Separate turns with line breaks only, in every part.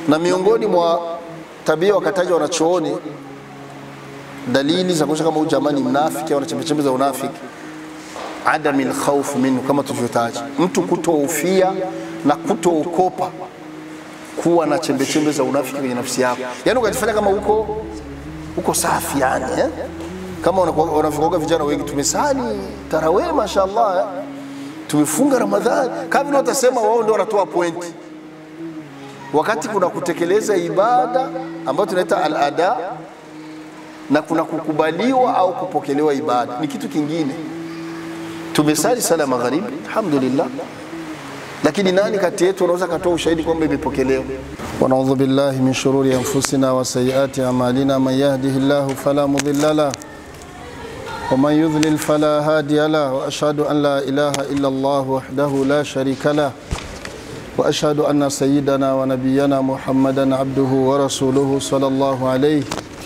Na miongoni mwa tabia wakataja wanachooni dalili za kuonyesha kama huyu jamaa ni mnafiki au ana chembechembe za unafiki, adami lkhaufu minhu, kama tulivyotaja, mtu kutoufia na kutookopa kuwa na chembechembe za unafiki kwenye nafsi yako, yaani ukajifanya kama uko uko safi yani eh? kama wanavyokuwa vijana wengi, tumesali tarawih mashaallah eh? tumefunga Ramadhani, kama vile watasema wao ndio wanatoa pointi, wakati kuna kutekeleza ibada ambayo tunaita al-ada na kuna kukubaliwa au kupokelewa ibada, ni kitu kingine. Tumesali sala magharibi, alhamdulillah, lakini nani kati yetu anaweza katoa ushahidi kwamba imepokelewa? wanaudhu billahi min shururi anfusina wa sayiati amalina man yahdihi llahu fala mudilla lah ومن يضلل فلا هادي له واشهد ان لا اله الا الله وحده لا شريك له واشهد ان سيدنا ونبينا محمدا عبده ورسوله صلى الله عليه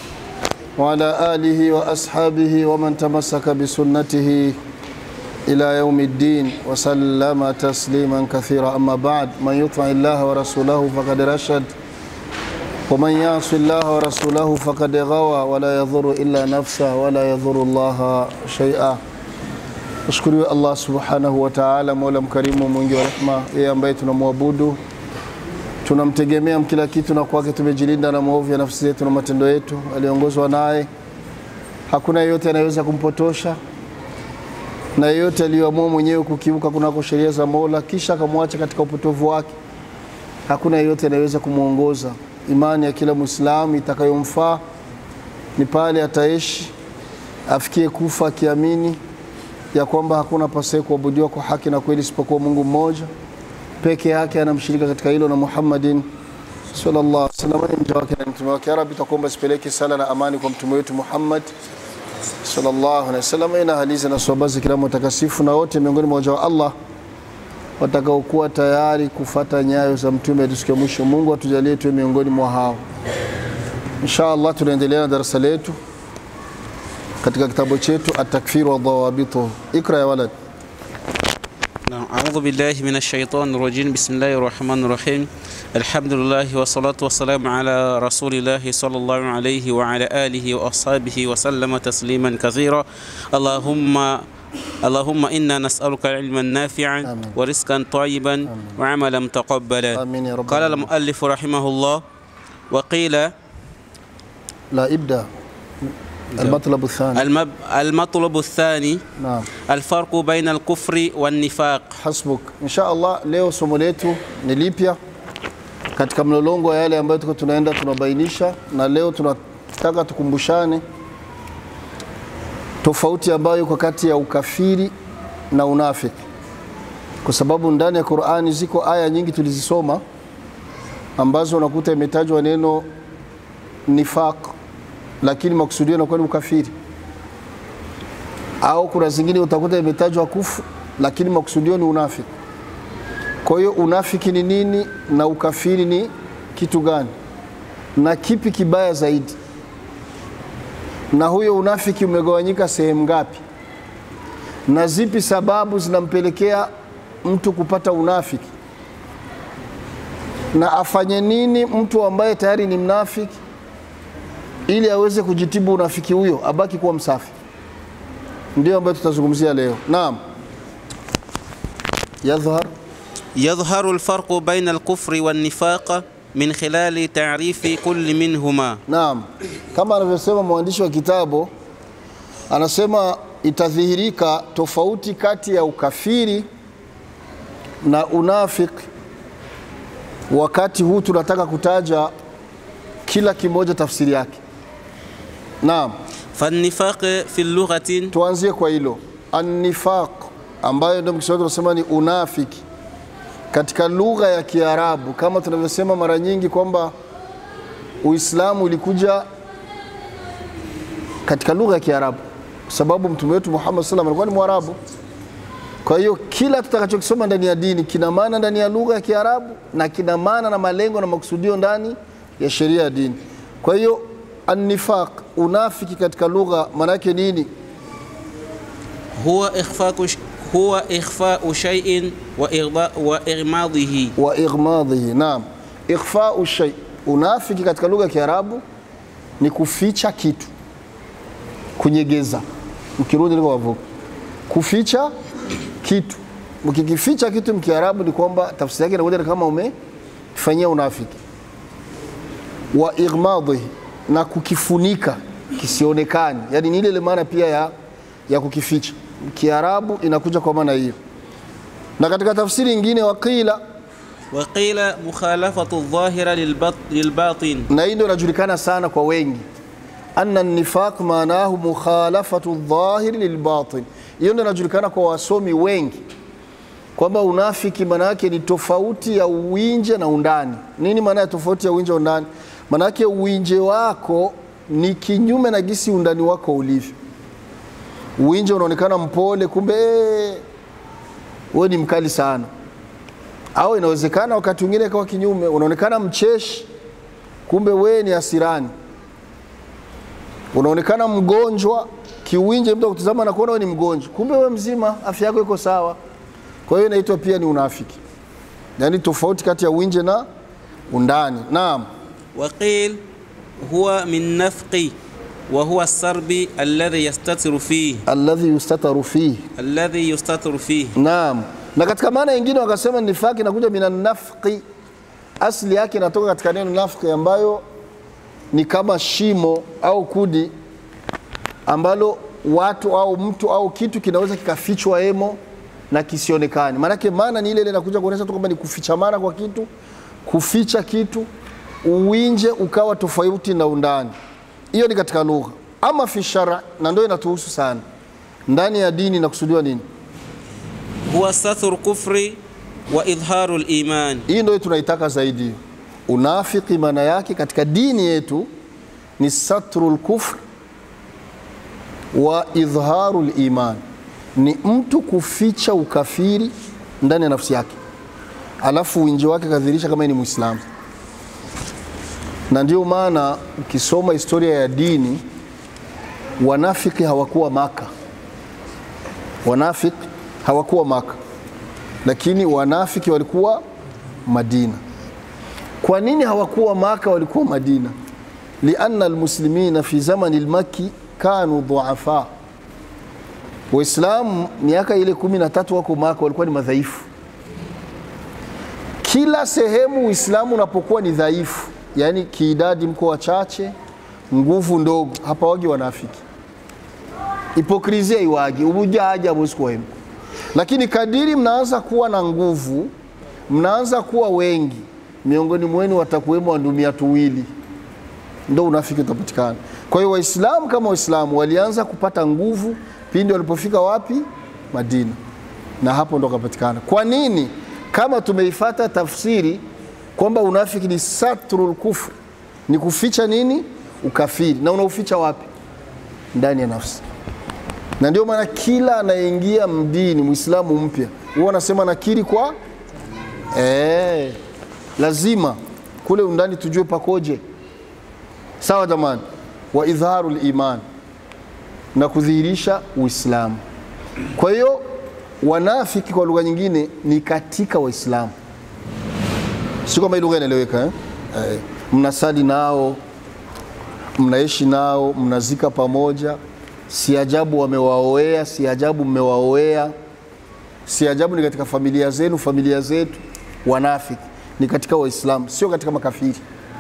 وعلى اله واصحابه ومن تمسك بسنته الى يوم الدين وسلم تسليما كثيرا اما بعد من يطع الله ورسوله فقد رشد ومن يعص الله ورسوله فقد غوى ولا يضر إلا نفسه ولا يضر الله شيئا Mshukuriwe Allah subhanahu wa ta'ala, mola mkarimu mwingi wa rehma, yeye ambaye tunamwabudu tunamtegemea kila kitu, na kwake tumejilinda na maovu ya nafsi zetu na matendo yetu. Aliongozwa naye, hakuna yeyote anayeweza kumpotosha, na yeyote aliyoamua mwenyewe kukiuka kunako sheria za Mola kisha akamwacha katika upotovu wake, hakuna yeyote anayeweza kumwongoza imani ya kila Muislamu itakayomfaa ni pale ataishi afikie kufa akiamini ya kwamba hakuna pasaye kuabudiwa kwa haki na kweli isipokuwa Mungu mmoja peke yake, anamshirika katika hilo na Muhammadin sallallahu alaihi wasallam ni mja wake na mtume wake. Ya Rabbi, takuomba sipeleke sala na amani kwa mtume wetu Muhammad sallallahu alaihi wasallam na haliza na sahaba kiramu takasifu na wote miongoni mwa waja wa Allah watakaokuwa tayari kufata nyayo za mtume hadi siku ya mwisho. Mungu atujalie tuwe miongoni mwa hao. Insha Allah, tunaendelea na darasa letu katika kitabu chetu At-Takfir wa Dhawabituhu. Ikra ya walad.
نعم أعوذ بالله من الشيطان الرجيم بسم الله الرحمن الرحيم الحمد لله والصلاة والسلام على رسول الله صلى الله عليه وعلى آله وأصحابه وسلم تسليما كثيرا اللهم اللهم إنا نسألك علما نافعا
آمين.
ورزقا طيبا وعملا متقبلا
آمين يا رب
قال
العالمين.
المؤلف رحمه الله وقيل
لا ابدا المطلب الثاني
المب المطلب الثاني
نعم
الفرق بين الكفر والنفاق
hasbuk. Insha Allah, leo somo letu ni lipya katika mlolongo wa yale ambayo tuko tunaenda tunabainisha, na leo tunataka tukumbushane tofauti ambayo iko kati ya ukafiri na unafiki, kwa sababu ndani ya Qur'ani ziko aya nyingi tulizisoma ambazo unakuta imetajwa neno nifaq, lakini makusudio yanakuwa ni ukafiri au kuna zingine utakuta imetajwa kufu lakini makusudio ni unafiki. Kwa hiyo unafiki ni nini na ukafiri ni kitu gani, na kipi kibaya zaidi, na huyo unafiki umegawanyika sehemu ngapi, na zipi sababu zinampelekea mtu kupata unafiki, na afanye nini mtu ambaye tayari ni mnafiki ili aweze kujitibu unafiki huyo, abaki kuwa msafi ndio ambayo tutazungumzia leo. Naam, yadhhar
يظهر الفرق بين الكفر والنفاق من خلال تعريف كل منهما
naam, kama anavyosema mwandishi wa kitabu, anasema itadhihirika tofauti kati ya ukafiri na unafiki. Wakati huu tunataka kutaja kila kimoja tafsiri yake. Naam,
فالنفاق في اللغة
tuanzie kwa hilo annifaq, ambayo ndio mkiswahili tunasema ni unafiki katika lugha ya Kiarabu, kama tunavyosema mara nyingi kwamba Uislamu ulikuja katika lugha ya Kiarabu, kwa sababu mtume wetu Muhammad sallam alikuwa ni Mwarabu. Kwa hiyo kila tutakachokisoma ndani ya dini kina maana ndani ya lugha ya Kiarabu na kina maana na malengo na makusudio ndani ya sheria ya dini. Kwa hiyo annifaq, unafiki katika lugha maana yake nini?
هو إخفاء ش- هو إخفاء شيء وإغضاء وإغماضه
wa igmadhihi. Naam, ikhfau shay, unafiki katika lugha ya Kiarabu ni kuficha kitu, kunyegeza. Mkirudi liko wavuka, kuficha kitu. Mkikificha kitu mkiarabu ni kwamba tafsiri yake inakuja ni kama umefanyia unafiki. Wa igmadhihi, na kukifunika kisionekane, yani ni ile ile maana pia ya, ya kukificha. Kiarabu inakuja kwa maana hiyo, na katika tafsiri nyingine waqila
وقيل مخالفة الظاهرة للبط- للباطن
na hii ndio inajulikana sana kwa wengi, anna nifaq maanahu mukhalafatu dhahiri lilbatin. Hiyo ndio inajulikana kwa wasomi wengi kwamba unafiki maana yake ni tofauti ya uwinje na undani. Nini maana ya tofauti ya uwinje na undani? Maana yake uwinje wako ni kinyume na gisi undani wako ulivyo. Uwinje unaonekana mpole, kumbe eh, wewe ni mkali sana, au inawezekana wakati mwingine ikawa kinyume, unaonekana mcheshi kumbe wewe ni hasirani. Unaonekana mgonjwa kiuwinje, mtu akutazama na kuona wewe ni mgonjwa, kumbe wewe mzima, afya yako iko sawa. Kwa hiyo inaitwa pia ni unafiki, yaani tofauti kati ya uwinje na undani. Naam,
وقيل هو من نفق وهو السرب الذي يستتر فيه
alladhi yustataru fihi.
الذي يستتر فيه
Naam, na katika maana nyingine wakasema nifaki inakuja minan nafqi, asili yake inatoka katika neno nafqi ambayo ni kama shimo au kudi ambalo watu au mtu au kitu kinaweza kikafichwa emo na kisionekane. Maanake maana ni ile ile inakuja kuonyesha tu kwamba ni kufichamana kwa kitu, kuficha kitu, uwinje ukawa tofauti na undani. Hiyo ni katika lugha. Ama fi shara, na ndio inatuhusu sana ndani ya dini, inakusudiwa nini?
هو ستر الكفر وإظهار الإيمان
Hii ndio tunaitaka zaidi. Unafiki maana yake katika dini yetu ni satrul kufr wa idharul iman, ni mtu kuficha ukafiri ndani ya nafsi yake, alafu winji wake kadhirisha kama yeye ni Muislamu. Na ndio maana ukisoma historia ya dini, wanafiki hawakuwa Maka, wanafiki hawakuwa Maka lakini wanafiki walikuwa Madina. Kwa nini hawakuwa Maka, walikuwa Madina? lianna almuslimina fi zamani lmaki kanu dhuafa, Waislamu miaka ile kumi na tatu wako Maka walikuwa ni madhaifu. Kila sehemu Uislamu unapokuwa ni dhaifu, yaani kiidadi mko wachache, nguvu ndogo, hapa wagi wanafiki, hipokrizia iwagi, ubujaji habuwezi kuwemo lakini kadiri mnaanza kuwa na nguvu, mnaanza kuwa wengi, miongoni mwenu watakuwemo wandumia tuwili, ndo unafiki utapatikana. Kwa hiyo Waislamu kama Waislamu walianza kupata nguvu pindi walipofika wapi? Madina, na hapo ndo kapatikana. Kwa nini? Kama tumeifata tafsiri kwamba unafiki ni satrul kufr, ni kuficha nini? Ukafiri. Na unauficha wapi? Ndani ya nafsi na ndio maana kila anayeingia mdini Muislamu mpya huwa anasema nakiri kwa eh, lazima kule undani tujue pakoje. Sawa jamani, wa idharu liman na kudhihirisha Uislamu. Kwa hiyo wanafiki kwa lugha nyingine ni katika Waislamu, si kwamba hii lugha inaeleweka eh? Eh, mnasali nao, mnaishi nao, mnazika pamoja si ajabu wamewaoea, si ajabu mmewaoea, si ajabu ni katika familia zenu, familia zetu. Wanafiki ni katika Waislamu, sio katika makafiri.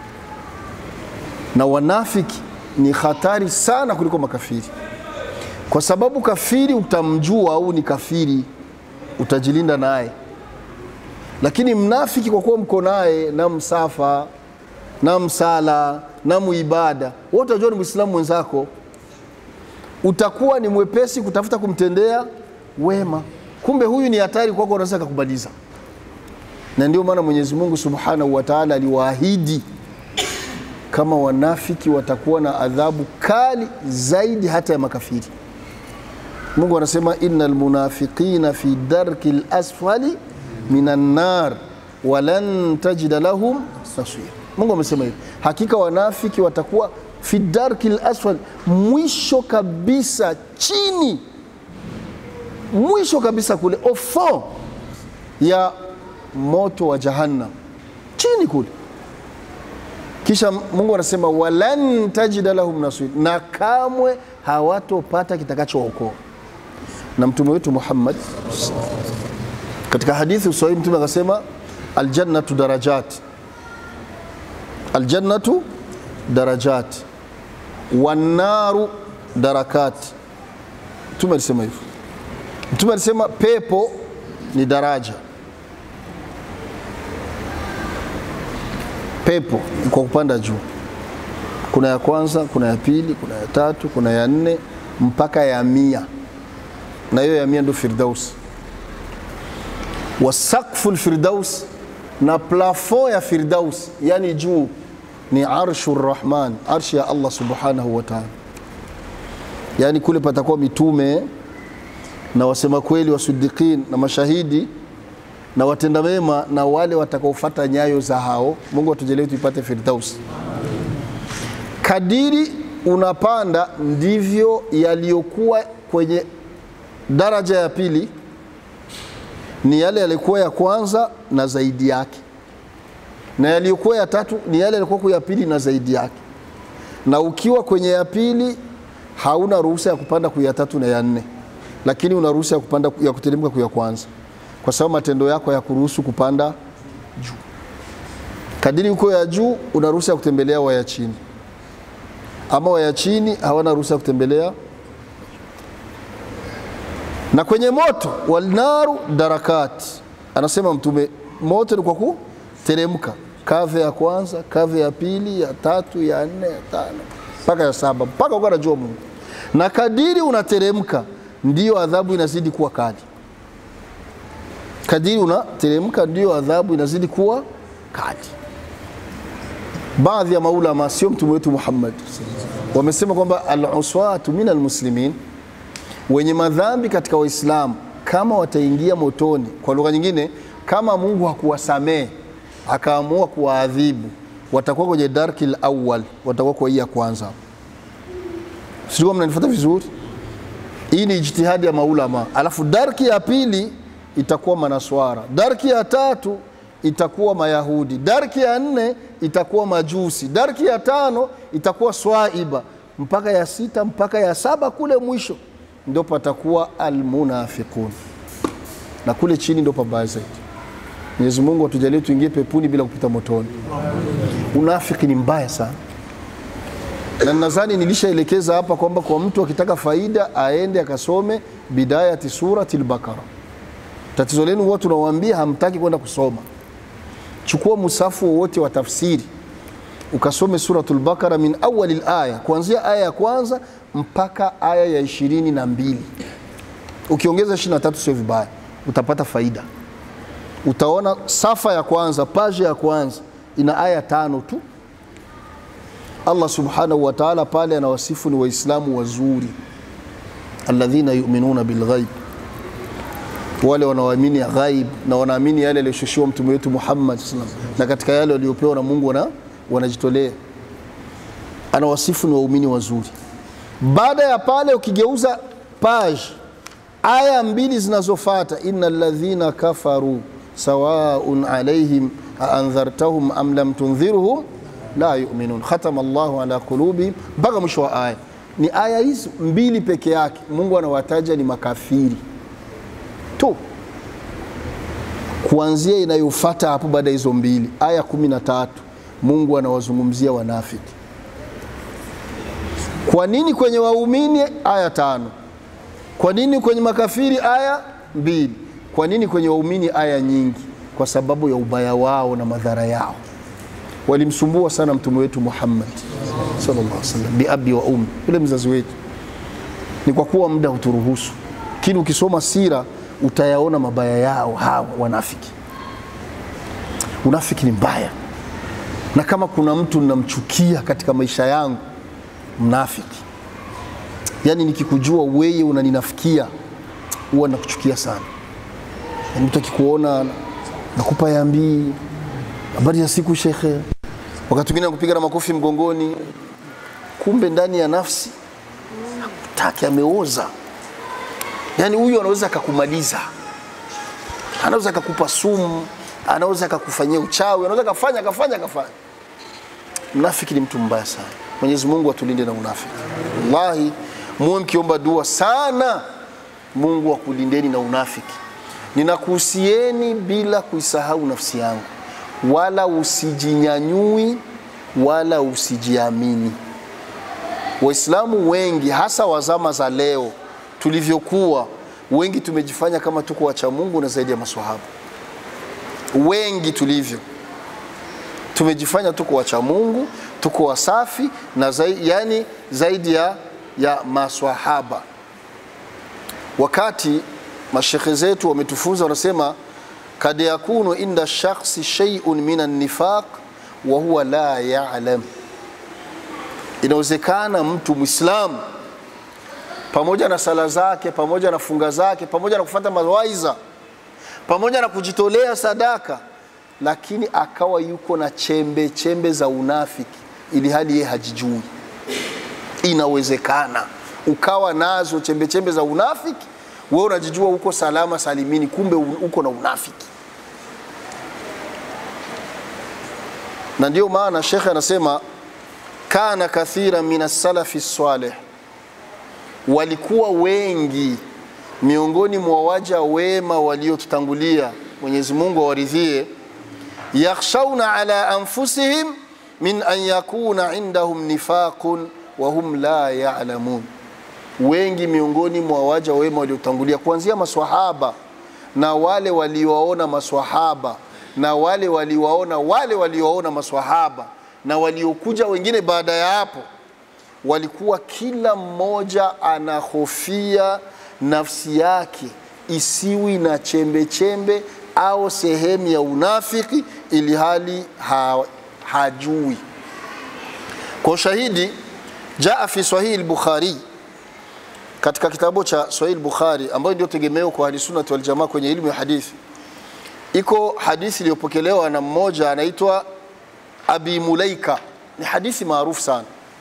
Na wanafiki ni hatari sana kuliko makafiri, kwa sababu kafiri utamjua au ni kafiri, utajilinda naye, lakini mnafiki kwa kuwa mko naye na msafa na msala na muibada, wote utajua ni Muislamu mwenzako utakuwa ni mwepesi kutafuta kumtendea wema, kumbe huyu ni hatari kwako, unaweza kukubaliza. Na ndio maana Mwenyezi Mungu Subhanahu wa Ta'ala aliwaahidi kama wanafiki watakuwa na adhabu kali zaidi hata ya makafiri. Mungu anasema innal munafiqina fi darki lasfali minan nar walan tajida lahum nasira. Mungu amesema hivi, hakika wanafiki watakuwa fi darki lasfal, mwisho kabisa chini, mwisho kabisa kule ofo ya moto wa Jahannam, chini kule. kisha Mungu anasema walan tajida lahum nasir, na kamwe hawatopata kitakachookoa. Na mtume wetu Muhammad katika hadithi usahihi, mtume akasema aljannatu darajat, aljannatu darajat wannaru darakat. Mtume alisema hivyo. Mtume alisema pepo ni daraja, pepo ni kwa kupanda juu. Kuna ya kwanza, kuna ya pili, kuna ya tatu, kuna ya nne mpaka ya mia, na hiyo ya mia ndio Firdaus. Wasakfu lfirdaus, na plafo ya Firdaus, yani juu ni arshu rrahman, arshi ya Allah subhanahu wa ta'ala. Yani kule patakuwa mitume na wasema kweli, wasudiqin na mashahidi na watenda mema na wale watakaofuata nyayo za hao. Mungu atujalie tuipate Firdaus. Kadiri unapanda ndivyo yaliyokuwa kwenye daraja ya pili ni yale yalikuwa ya kwanza na zaidi yake, na yaliyokuwa ya tatu ni yale yalikuwa ya pili na zaidi yake. Na ukiwa kwenye ya pili hauna ruhusa ya kupanda kuya tatu na ya nne, lakini una ruhusa ya kupanda ya kuteremka kuya kwanza, kwa sababu matendo yako ya kuruhusu kupanda juu. Kadiri uko ya juu una ruhusa ya kutembelea waya chini, ama waya chini hawana ruhusa ya kutembelea na kwenye moto walnaru darakat, anasema Mtume, moto ni kwa kuteremka, kave ya kwanza, kave ya pili, ya tatu, ya nne, ya tano mpaka ya saba, mpaka uko anajua Mungu. Na kadiri unateremka ndiyo adhabu inazidi kuwa kali. Kadiri unateremka ndiyo adhabu inazidi kuwa kali. Baadhi ya maulama, sio mtume wetu Muhammad, wamesema kwamba al-uswatu min almuslimin wenye madhambi katika Waislamu kama wataingia motoni, kwa lugha nyingine, kama Mungu hakuwasamehe akaamua kuwaadhibu, watakuwa kwenye darkil awwal, watakuwa kwa hii ya kwanza. Sijui kama mnanifuata vizuri. Hii ni ijtihadi ya maulama, alafu darki ya pili itakuwa manaswara, darki ya tatu itakuwa Mayahudi, darki ya nne itakuwa Majusi, darki ya tano itakuwa Swaiba, mpaka ya sita mpaka ya saba kule mwisho ndio patakuwa almunafiqun, na kule chini ndio pabaya zaidi. Mwenyezi Mungu atujalie tuingie pepuni bila kupita motoni. Unafiki ni mbaya sana, na nadhani nilishaelekeza hapa kwamba kwa mtu akitaka faida aende akasome bidayati surati al-Baqara. Tatizo lenu huwa tunawaambia hamtaki kwenda kusoma. Chukua musafu wowote wa tafsiri ukasome suratul Baqara min awali aya, kuanzia aya ya kwanza mpaka aya ya ishirini na mbili. Ukiongeza ishirini na tatu sio vibaya, utapata faida. Utaona safa ya kwanza, paji ya kwanza ina aya tano tu. Allah subhanahu wa ta'ala pale anawasifu ni Waislamu wazuri, alladhina yuminuna bilghaib, wale wanaoamini ghaib na wanaamini yale yaliyoshushiwa mtume wetu Muhammad sallallahu alaihi wasallam, na katika yale waliopewa na Mungu wana wanajitolea. Anawasifu ni waumini wazuri. Baada ya pale ukigeuza page aya mbili zinazofuata, inna alladhina kafaru sawaun alaihim aandhartahum am lam tundhirhum la yuminun khatama Allahu ala qulubihim, mpaka mwisho wa aya. Ni aya hizi mbili peke yake Mungu anawataja ni makafiri tu, kuanzia inayofuata hapo baada hizo mbili, aya kumi na tatu Mungu anawazungumzia wanafiki. Kwa nini kwenye waumini aya tano? Kwa nini kwenye makafiri aya mbili? Kwa nini kwenye waumini aya nyingi? Kwa sababu ya ubaya wao na madhara yao. Walimsumbua sana mtume wetu Muhammad sallallahu alaihi wasallam, biabi wa ummi, yule mzazi wetu. Ni kwa kuwa muda huturuhusu, lakini ukisoma sira utayaona mabaya yao hawa wanafiki. Unafiki ni mbaya, na kama kuna mtu ninamchukia katika maisha yangu mnafiki. Yaani nikikujua wewe unaninafikia, huwa nakuchukia sana. Yaani mtu akikuona nakupa yambii, habari ya siku shekhe, wakati mwingine nakupiga na makofi mgongoni, kumbe ndani ya nafsi hakutaki, ameoza. Yaani huyu anaweza akakumaliza, anaweza akakupa sumu, anaweza akakufanyia uchawi, anaweza akafanya akafanya akafanya mnafiki ni mtu mbaya sana. Mwenyezi Mungu atulinde na unafiki. Wallahi, muwe mkiomba dua sana, Mungu akulindeni na unafiki. Ninakuhusieni bila kuisahau nafsi yangu, wala usijinyanyui wala usijiamini. Waislamu wengi hasa wa zama za leo tulivyokuwa, wengi tumejifanya kama tuko wacha Mungu na zaidi ya maswahaba. Wengi tulivyo tumejifanya tuko wacha Mungu, tuko wasafi na zaidi, yani zaidi ya, ya maswahaba. Wakati mashekhe zetu wametufunza, wanasema kad yakunu inda shakhsi shay'un min an-nifaq wa huwa la ya'lam inawezekana mtu Mwislamu pamoja na sala zake, pamoja na funga zake, pamoja na kufuata mawaidha, pamoja na kujitolea sadaka, lakini akawa yuko na chembe chembe za unafiki, ili hali yeye hajijui. Inawezekana ukawa nazo chembe chembe za unafiki, wewe unajijua uko salama salimini, kumbe uko na unafiki. Na ndio maana shekhe anasema kana kathira min as-salafi salih, walikuwa wengi miongoni mwa waja wema waliotutangulia, Mwenyezi Mungu awaridhie, yakhshawna ala anfusihim min an yakuna indahum nifaqun wa hum la ya'lamun. Wengi miongoni mwa waja wema waliotangulia, kuanzia maswahaba na wale waliowaona maswahaba na wale waliowaona wale waliowaona maswahaba na waliokuja wengine baada ya hapo, walikuwa kila mmoja anahofia nafsi yake isiwi na chembe chembe au sehemu ya unafiki, ili hali ha, hajui. Kwa ushahidi, jaa fi Sahih al-Bukhari, katika kitabu cha Sahih al-Bukhari ambayo ndio tegemeo kwa ahlisunnati wal jamaa kwenye ilmu ya hadithi, iko hadithi iliyopokelewa na mmoja anaitwa Abi Mulaika ni hadithi maarufu sana.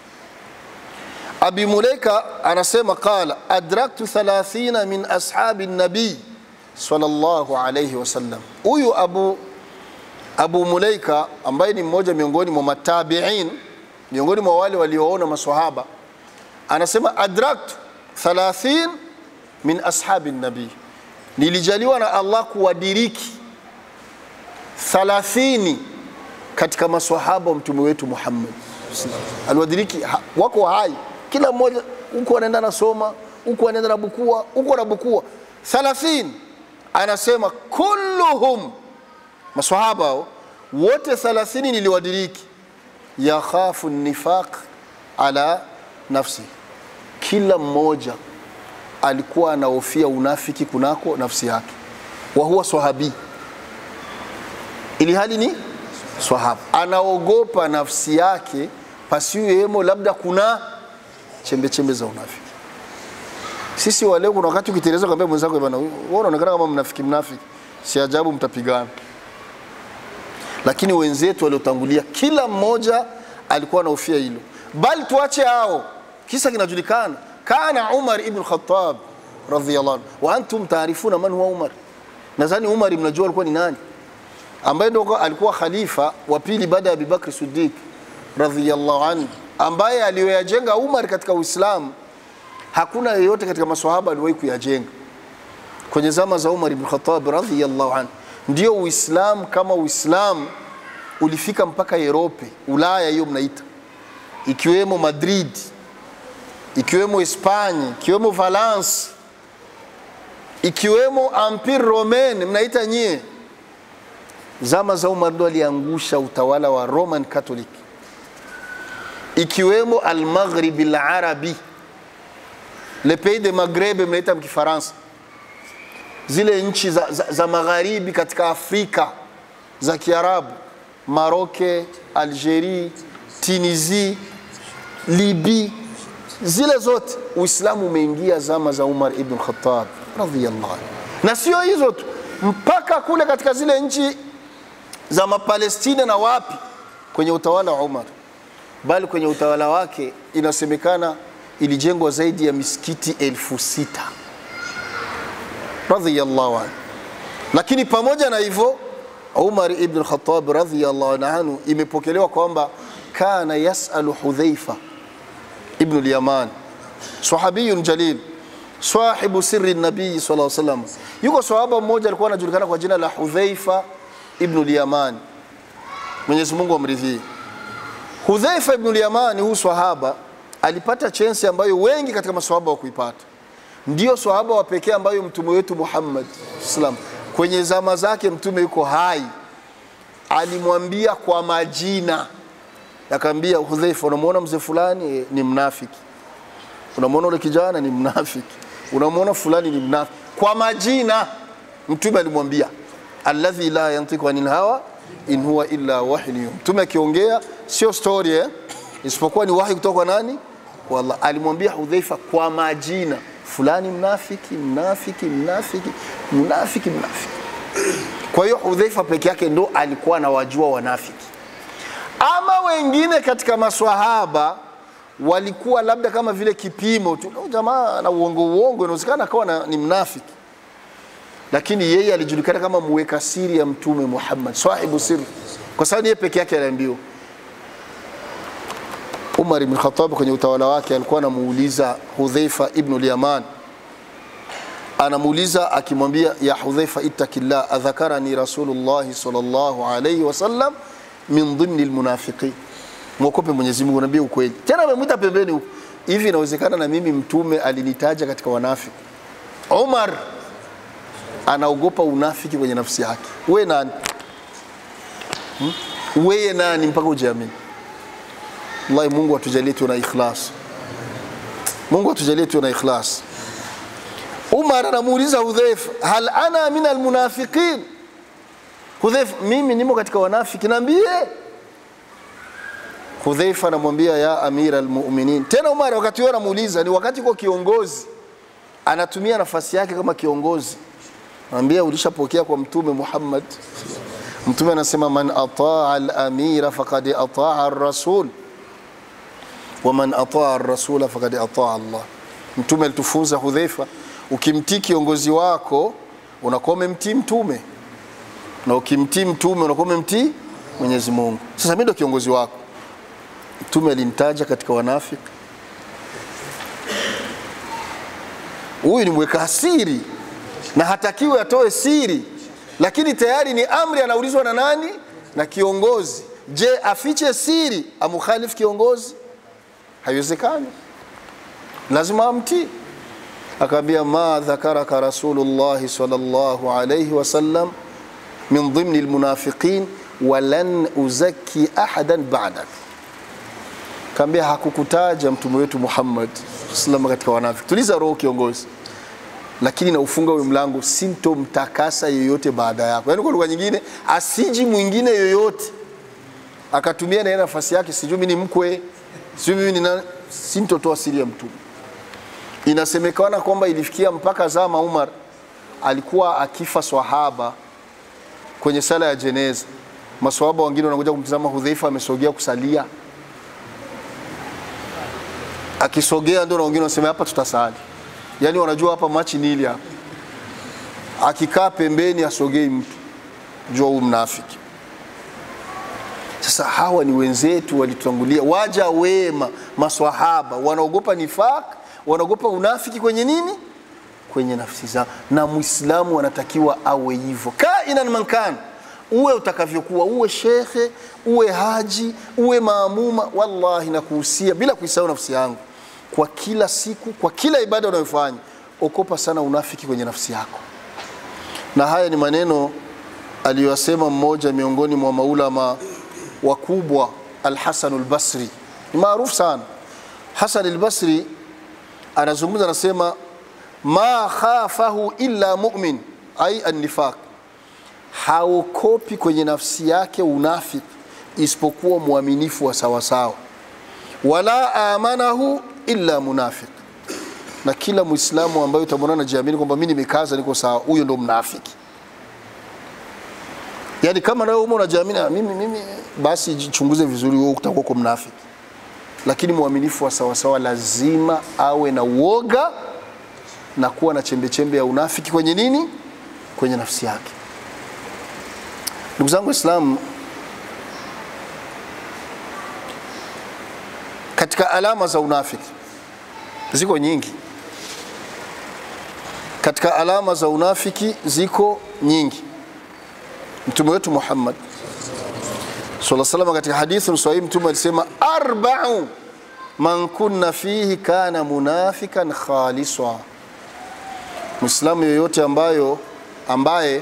Abi Mulaika anasema qala adraktu 30 min ashabi nabii sallallahu alayhi wasallam. Huyu Abu, Abu Mulaika ambaye ni mmoja miongoni mwa matabiin, miongoni mwa wale walioona maswahaba, anasema adraktu 30 min ashabi nabii, nilijaliwa na Allah kuwadiriki 30 katika maswahaba wa mtume wetu Muhammad aliwadiriki, wako hai, kila mmoja huku anaenda nasoma, huku anaenda na bukua, huku na bukua 30. Anasema kulluhum, maswahaba hao wote 30 niliwadiriki, yakhafu nifaq ala nafsi, kila mmoja alikuwa anahofia unafiki kunako nafsi yake, wa huwa sahabi, ili hali ni swahaba anaogopa nafsi yake pasiwemo labda kuna chembe chembe za unafiki. Sisi wale, kuna wakati ukiteleza kwambia mwenzako bwana, wewe unaonekana kama mnafiki mnafiki, si ajabu mtapigana. Lakini wenzetu waliotangulia, kila mmoja alikuwa anahofia hilo, bali tuache hao, kisa kinajulikana. Kana Umar ibn Khattab radhiyallahu anhu, wa antum taarifuna man huwa Umar. Nadhani Umar mnajua alikuwa ni nani ambaye ndo alikuwa khalifa wa pili baada ya Abubakar Siddiq radhiyallahu anhu, ambaye aliyoyajenga Umar katika Uislamu hakuna yeyote katika maswahaba aliwahi kuyajenga kwenye zama za Umar ibn Khattab radhiyallahu anhu. Ndio Uislamu kama Uislamu ulifika mpaka Europe, Ulaya hiyo mnaita, ikiwemo Madrid, ikiwemo Hispania, ikiwemo Valence, ikiwemo Empire Romain mnaita nyie zama za Umar ndo aliangusha utawala wa Roman Catholic, ikiwemo al-Maghrib al-Arabi, le pays de Maghreb mnaita mkifaransa, zile nchi za, za, za magharibi katika Afrika za Kiarabu, Maroke, Algerie, Tunisie, Libi, zile zote Uislamu umeingia zama za Umar ibn Khattab radhiyallahu anhu, na sio hizo tu, mpaka kule katika zile nchi za Mapalestina na wapi kwenye utawala wa Umar, bali kwenye utawala wake inasemekana ilijengwa zaidi ya misikiti elfu sita radhiyallahu anhu. Lakini pamoja na hivyo Umar ibn Khattab radhiyallahu anhu, imepokelewa kwamba kana yasalu hudhaifa ibnu lyaman sahabiyun jalil sahibu siri nabii sallallahu alaihi wasallam yuko sahaba mmoja alikuwa anajulikana kwa jina la hudhaifa ibnu lyaman mwenyezi mungu amridhie hudhaifa ibnu lyaman huu sahaba alipata chensi ambayo wengi katika maswahaba wa kuipata ndio swahaba wa pekee ambayo mtume wetu Muhammad sallam kwenye zama zake mtume yuko hai, alimwambia kwa majina, akaambia Hudhaifa, unamwona mzee fulani e, ni mnafiki, unamwona ule kijana ni mnafiki, unamwona fulani ni mnafiki, kwa majina mtume alimwambia, alladhi la yantiku anil hawa in huwa illa wahyun yuha. Mtume akiongea sio story eh, isipokuwa ni wahi kutoka kwa nani? Kwa Allah. Alimwambia Hudhaifa kwa majina fulani mnafiki, mnafiki, mnafiki, mnafiki, mnafiki. Kwa hiyo Hudhaifa peke yake ndo alikuwa anawajua wanafiki. Ama wengine katika maswahaba walikuwa labda kama vile kipimo tu, "Oh, jamaa na uongo uongo, inawezekana akawa na- ni mnafiki, lakini yeye alijulikana kama muweka siri ya Mtume Muhammad, sahibu siri, kwa sababu yeye peke yake aliambiwa Umar ibn Khattab kwenye utawala wake alikuwa anamuuliza Hudhaifa ibn al-Yaman, anamuuliza akimwambia, ya Hudhaifa ittaqillah adhakarani Rasulullah sallallahu alayhi wasallam min dhimni almunafiqin, mwokope Mwenyezi Mungu, naambia ukweli. Tena amemwita pembeni huko, hivi inawezekana na mimi mtume alinitaja katika wanafiki? Umar anaogopa unafiki kwenye nafsi yake. We nani? Hmm? Weye nani mpaka ujiamini? Wallahi, Mungu atujalie tuwe na ikhlas. Mungu atujalie tuwe na ikhlas. Umar anamuuliza Hudhaifa, hal ana min almunafiqin? Hudhaifa, mimi nimo katika wanafiki, niambie. Hudhaifa anamwambia ya amira almu'minin. Tena Umar wakati huo anamuuliza, ni wakati kwa kiongozi anatumia nafasi yake kama kiongozi, anambia ulishapokea kwa Mtume Muhammad. Mtume anasema man ataa al-amira faqad ataa ar-rasul waman ataa rasula fakad ataa Allah. Mtume alitufunza Hudhaifa, ukimtii kiongozi wako unakuwa umemtii mtume, na ukimtii mtume unakuwa umemtii Mwenyezi Mungu. Sasa mimi ndo kiongozi wako. Mtume alinitaja katika wanafiki, huyu ni mweka siri na hatakiwi atoe siri, lakini tayari ni amri, anaulizwa na nani? Na kiongozi. Je, afiche siri amukhalifu kiongozi? haiwezekani, lazima amtii. Akaambia, ma dhakaraka Rasulullahi sallallahu alayhi wasallam min dhimni almunafiqin walan uzaki ahadan ba'dak. Kaambia, hakukutaja mtume wetu Muhammad sallam katika wanafiki. Tuliza roho kiongozi, lakini na ufunga huyo mlango, sintomtakasa yoyote baada yako. Yani kwa lugha nyingine, asiji mwingine yoyote akatumia na yeye nafasi yake, sijui mimi ni mkwe sio mimi nina sintotoa siri ya mtume. Inasemekana kwamba ilifikia mpaka zama Umar alikuwa akifa swahaba kwenye sala ya jeneza, maswahaba wengine wanakuja kumtazama Hudhaifa amesogea kusalia, akisogea ndio na wengine wanasema hapa tutasali, yaani wanajua hapa machi nili hapa. Akikaa pembeni asogei mtu, jua huyu mnafiki. Sasa hawa ni wenzetu walitutangulia, waja wema, maswahaba wanaogopa nifaq, wanaogopa unafiki kwenye nini, kwenye nafsi zao, na Muislamu anatakiwa awe hivyo, kainan mankan, uwe utakavyokuwa, uwe shekhe, uwe haji, uwe maamuma. Wallahi nakuhusia bila kuisahau nafsi yangu, kwa kila siku, kwa kila ibada unayofanya, okopa sana unafiki kwenye nafsi yako. Na haya ni maneno aliyosema mmoja miongoni mwa maulama wakubwa Al-Hasan al-Basri ni maarufu sana. Hasan al-Basri anazungumza, anasema ma khafahu illa mu'min, ai an-nifaq, haokopi kwenye nafsi yake unafiki isipokuwa mwaminifu wa sawasawa, wala amanahu illa munafiq, na kila Muislamu ambaye utamwona anajiamini kwamba mimi nimekaza, niko sawa, huyo ndo mnafiki. Yaani kama nawe umo unajiamini "Ah, mimi, mimi, basi jichunguze vizuri, wewe utakuwa uko mnafiki. Lakini mwaminifu wa sawasawa lazima awe na uoga na kuwa na chembe chembe ya unafiki kwenye nini, kwenye nafsi yake. Ndugu zangu Waislamu, katika alama za unafiki ziko nyingi katika alama za unafiki ziko nyingi mtume wetu Muhammad sallallahu alaihi wasallam katika hadithi sahihi mtume alisema arba'u man kunna fihi kana munafikan khaliswa Muislamu yoyote ambayo ambaye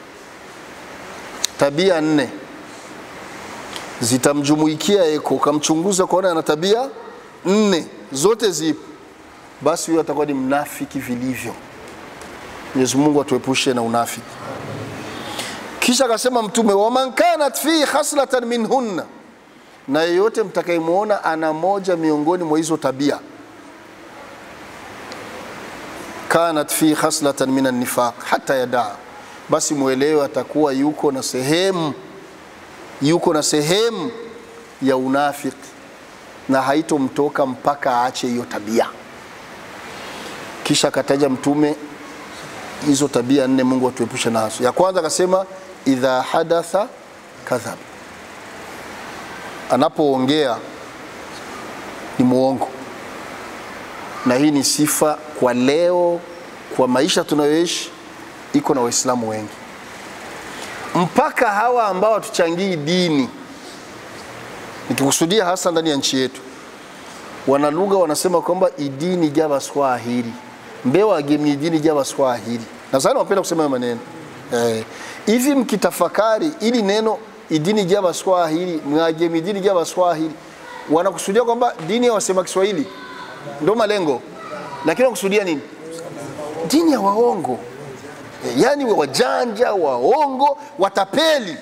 tabia nne zitamjumuikia eko ukamchunguza kuona ana tabia nne zote zipo basi huyo atakuwa ni mnafiki vilivyo Mwenyezi Mungu atuepushe na unafiki kisha akasema mtume waman kanat fihi khaslatan minhunna na yeyote mtakayemwona ana moja miongoni mwa hizo tabia kanat fi khaslatan min annifaq hata yadaa basi mwelewe atakuwa yuko na sehemu yuko na sehemu ya unafiki na haitomtoka mpaka aache hiyo tabia kisha akataja mtume hizo tabia nne mungu atuepushe nazo ya kwanza akasema idha hadatha kadhab anapoongea ni muongo na hii ni sifa kwa leo kwa maisha tunayoishi iko na waislamu wengi mpaka hawa ambao hatuchangii dini nikikusudia hasa ndani ya nchi yetu wana lugha wanasema kwamba idini jabaswahili mbewa agemi idini jabaswahili nadhani wapenda kusema hayo maneno eh, hivi mkitafakari ili neno idini jabaswahili mwagemi idini jabaswahili wanakusudia kwamba dini ya wasema Kiswahili ndo malengo, lakini wanakusudia nini? Dini ya waongo, yaani wajanja, waongo, watapeli.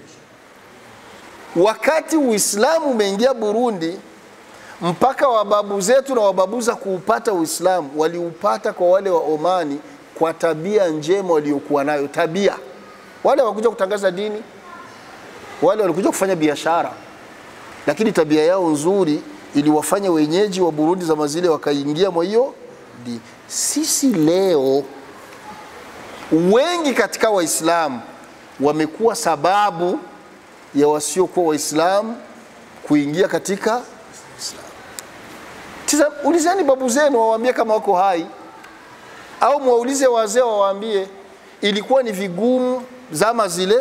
Wakati Uislamu umeingia Burundi, mpaka wababu zetu na wababuza kuupata Uislamu waliupata kwa wale wa Omani kwa tabia njema waliokuwa nayo. Tabia wale wakuja kutangaza dini, wale walikuja kufanya biashara, lakini tabia yao nzuri iliwafanya wenyeji wa Burundi zama zile wakaingia mwa hiyo dini. Sisi leo wengi katika Waislamu wamekuwa sababu ya wasiokuwa Waislamu kuingia katika Islam. Sasa ulizeni babu zenu wawaambie kama wako hai, au mwaulize wazee wawaambie ilikuwa ni vigumu zama zile,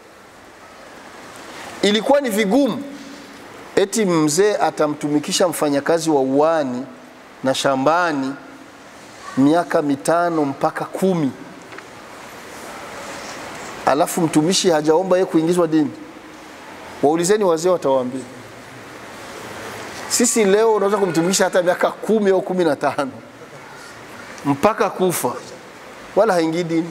ilikuwa ni vigumu eti mzee atamtumikisha mfanyakazi wa uani na shambani miaka mitano mpaka kumi, alafu mtumishi hajaomba yeye kuingizwa dini. Waulizeni wazee, watawaambia. Sisi leo unaweza kumtumisha hata miaka kumi au kumi na tano mpaka kufa, wala haingii dini,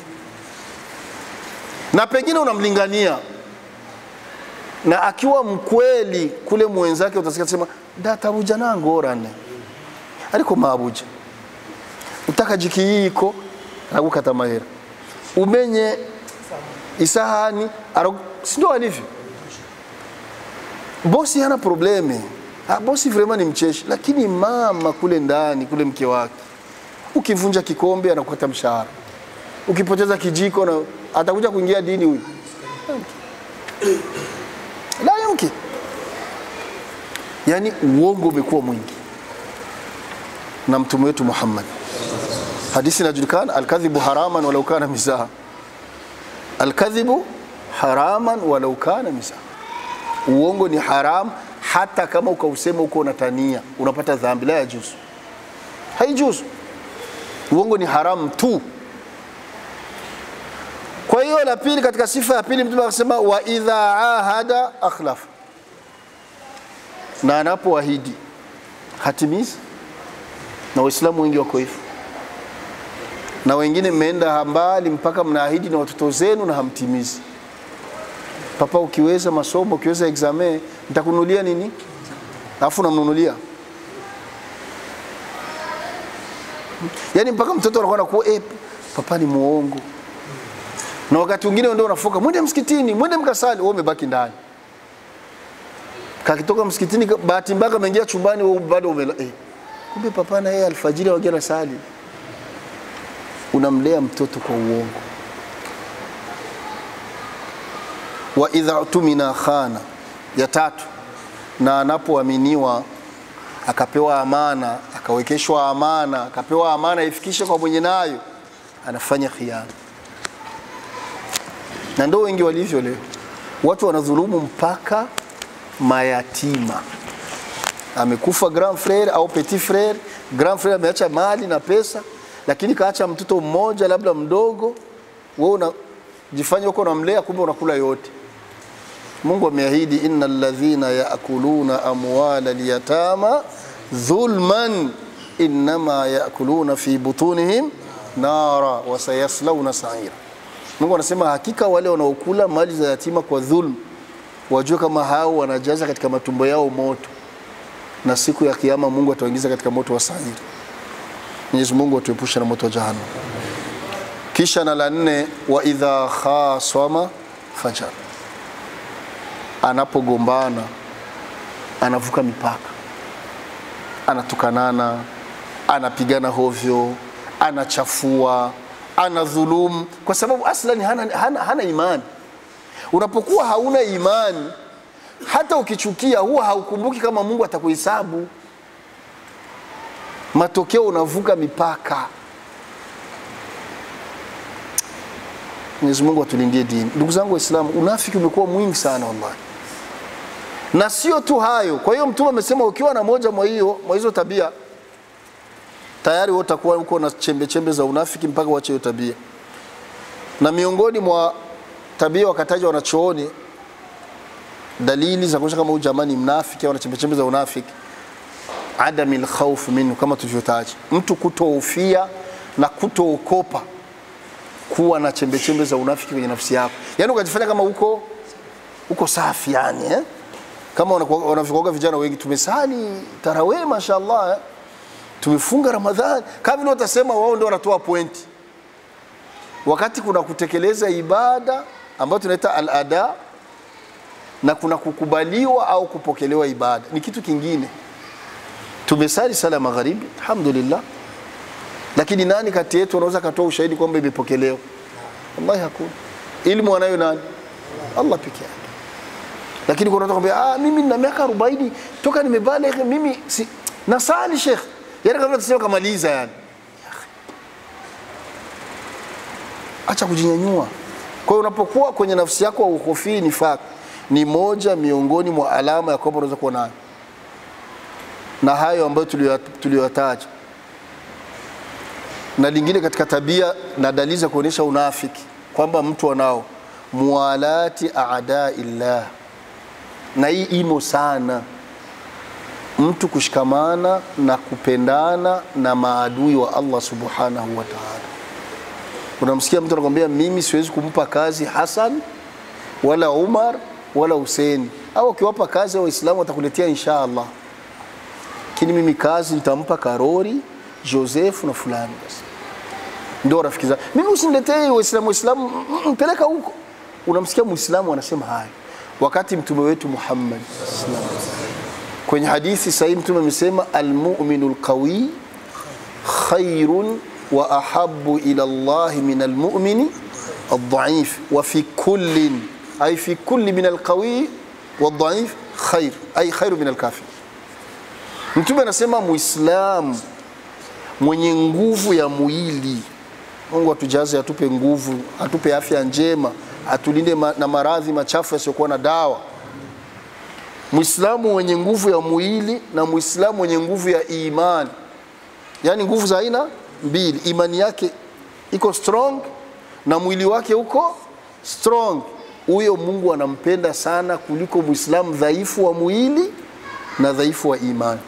na pengine unamlingania na akiwa mkweli kule mwenzake utasikia sema ndatabuja nangorane ariko mabuja utaka jiki yiko aragukata mahera umenye isahani sindo alivyo bosi hana probleme ha, bosi vrema ni mcheshi lakini mama kule ndani kule mke wake ukivunja kikombe anakukata mshahara ukipoteza kijiko na atakuja kuingia dini huyu la yumkin. Yani uongo umekuwa mwingi, na mtume wetu Muhammad, hadithi inajulikana, alkadhibu haraman walau kana mizaha, alkadhibu haraman walau kana mizaha, uongo ni haram hata kama ukausema uko unatania unapata dhambi, la yajuzu, haijuzu. Uongo ni haram tu. Kwa hiyo la pili, katika sifa ya pili mtume akasema wa idha ahada akhlaf, na anapoahidi hatimizi. Na Waislamu wengi wako hivyo, na wengine mmeenda mbali mpaka mnaahidi na watoto zenu na hamtimizi. Papa, ukiweza masomo, ukiweza examen, nitakununulia nini, alafu namnunulia yaani mpaka mtoto anakuwa nakuwa eh, papa ni muongo na wakati mwingine ndio unafoka mwende msikitini, mwende mkasali, wewe umebaki ndani. Kakitoka msikitini, bahati mbaya ameingia chumbani, wewe bado umela eh, kumbe papa na yeye alfajiri wagia na sali. Unamlea mtoto kwa uongo. Wa idha tumina khana, ya tatu, na anapoaminiwa akapewa amana, akawekeshwa amana, akapewa amana ifikishe kwa mwenye nayo, anafanya khiana. Na ndio wengi walivyo leo, watu wanadhulumu mpaka mayatima. Amekufa grand frere au petit frere, grand frere ameacha mali na pesa, lakini kaacha mtoto mmoja labda mdogo, wewe unajifanya uko unamlea, kumbe unakula yote. Mungu ameahidi, innal ladhina yaakuluna amwala alyatama dhulman innama yaakuluna fi butunihim nara wa sayaslawna sa'ira. Mungu anasema hakika wale wanaokula mali za yatima kwa dhulm, wajue kama hao wanajaza katika matumbo yao moto, na siku ya kiyama Mungu atawaingiza katika moto wa sa'ira. Mwenyezi Mungu atuepushe na moto wa jahannam. Kisha na la nne, wa idha khasama fajar anapogombana anavuka mipaka, anatukanana, anapigana hovyo, anachafua, anadhulumu, kwa sababu aslan hana, hana, hana imani. Unapokuwa hauna imani, hata ukichukia huwa haukumbuki kama Mungu atakuhesabu. Matokeo unavuka mipaka. Mwenyezi Mungu atulindie dini. Ndugu zangu Waislamu, unafiki umekuwa mwingi sana wallahi, na sio tu hayo. Kwa hiyo Mtume amesema ukiwa na moja mwa hiyo mwa hizo tabia tayari wewe utakuwa uko na chembe chembe za unafiki mpaka uache hiyo tabia. Na miongoni mwa tabia wakataja wanachooni dalili za kuonyesha kama huyu jamaa ni mnafiki au ana chembe chembe za unafiki, adamil khawf minhu, kama tulivyotaja, mtu kutohofia na kutookopa kuwa na chembe chembe za unafiki kwenye nafsi yako, yaani ukajifanya kama uko uko safi yani eh? kama wanavyokuaga vijana wengi, tumesali tarawih mashaallah eh? tumefunga Ramadhani, kama vile watasema wao ndio wanatoa pointi, wakati kuna kutekeleza ibada ambayo tunaita al-ada na kuna kukubaliwa au kupokelewa ibada, ni kitu kingine. Tumesali sala magharibi, alhamdulillah lakini nani kati yetu anaweza katoa ushahidi kwamba imepokelewa? Wallahi hakuna. Ilmu anayo nani? Allah peke yake. Lakini kuna watu kwambia, ah, mimi nina miaka 40 toka nimebaligh mimi si nasali sheikh. Yaani kama tuseme kamaliza yani. Acha kujinyanyua. Kwa hiyo unapokuwa kwenye nafsi yako uhofii nifaq ni moja miongoni mwa alama ya kwamba unaweza kuwa nayo, na hayo ambayo tuliyoyataja na lingine katika tabia na dalili za kuonyesha unafiki kwamba mtu anao muwalati aadaillah, na hii imo sana, mtu kushikamana na kupendana na maadui wa Allah subhanahu wa ta'ala. Unamsikia mtu anakwambia mimi siwezi kumpa kazi Hasan wala Umar wala Huseni, au ukiwapa kazi Waislamu watakuletea insha Allah, lakini mimi kazi nitampa Karori Joseph na fulani basi ndio rafiki zangu. Mimi usiniletee Waislamu Waislamu mpeleka huko. Unamsikia Muislamu anasema haya, wakati mtume wetu Muhammad kwenye hadithi sahihi mtume amesema almu'minu alqawi khairun wa ahabbu ila Allah min almu'mini aldhaif wa fi kullin ay fi kulli min alqawi wadhaif khair ay khairu min alkafir. Mtume anasema Muislamu mwenye nguvu ya mwili Mungu atujaze, atupe nguvu, atupe afya njema, atulinde ma, na maradhi machafu yasiyokuwa na dawa. Muislamu mwenye nguvu ya mwili na Muislamu mwenye nguvu ya imani, yaani nguvu za aina mbili. Imani yake iko strong na mwili wake uko strong, huyo Mungu anampenda sana kuliko Muislamu dhaifu wa mwili na dhaifu wa imani.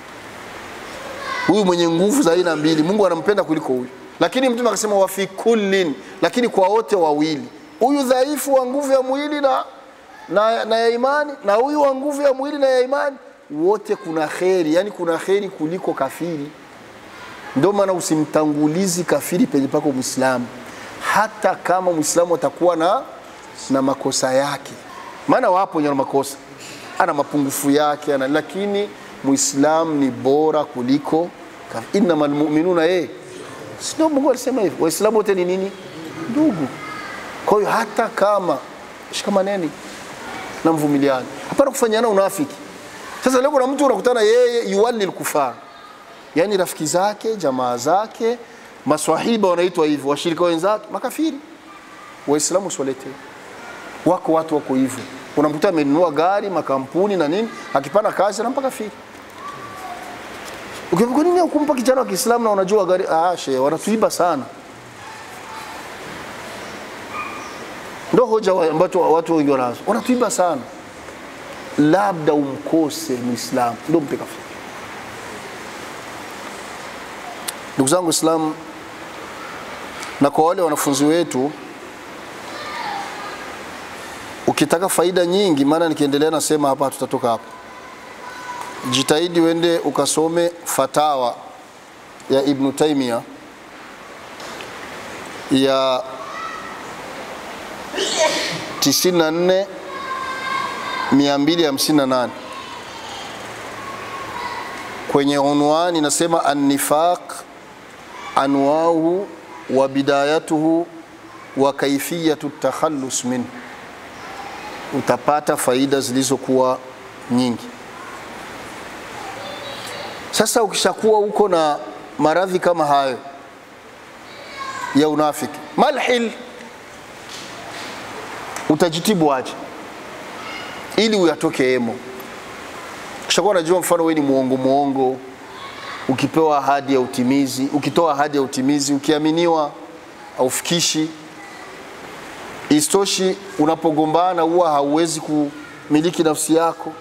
Huyu mwenye nguvu za aina mbili Mungu anampenda kuliko huyu lakini mtume akasema wa fi kullin, lakini kwa wote wawili, huyu dhaifu wa nguvu ya mwili na, na, na ya imani na huyu wa nguvu ya mwili na ya imani, wote kuna kheri, yani kuna kheri kuliko kafiri. Ndio maana usimtangulizi kafiri penye pako Muislamu, hata kama Muislamu atakuwa na, na makosa yake, maana wapo wenye makosa, ana mapungufu yake ana, lakini Muislamu ni bora kuliko kafiri. Innamal mu'minuna eh Sio Mungu alisema hivyo. Waislamu wote ni nini? Ndugu. Kwa hiyo hata kama shikamaneni na mvumiliani, hapana kufanyana unafiki. Sasa leo kuna mtu unakutana yeye yuwalli al-kufar, yani rafiki zake, jamaa zake, maswahiba wanaitwa hivyo, washirika wenzake makafiri. Waislamu usiwaletee. Wako watu wako hivyo, unamkuta amenunua gari, makampuni na nini, akipana kazi anampa kafiri. Ukiambia kwa nini hukumpa kijana wa Kiislamu na unajua gari? Ah, shehe, wanatuiba sana. Ndo hoja wa- ambacho watu wengi wanazo, wanatuiba sana. Labda umkose Muislamu ndo mpe kafiri. Ndugu zangu Waislamu, na kwa wale wanafunzi wetu, ukitaka faida nyingi, maana nikiendelea nasema hapa hatutatoka hapa jitahidi uende ukasome fatawa ya Ibn Taymiyyah ya 94 258 kwenye unwani inasema an-nifaq anwauhu wa bidayatuhu wa kaifiyatu takhallus minhu, utapata faida zilizokuwa nyingi. Sasa ukishakuwa uko na maradhi kama hayo ya unafiki, malhil utajitibu aje ili uyatoke emo. Kishakuwa unajua, mfano wewe ni muongo muongo, ukipewa ahadi ya utimizi, ukitoa ahadi ya utimizi, ukiaminiwa aufikishi. Istoshi, unapogombana huwa hauwezi kumiliki nafsi yako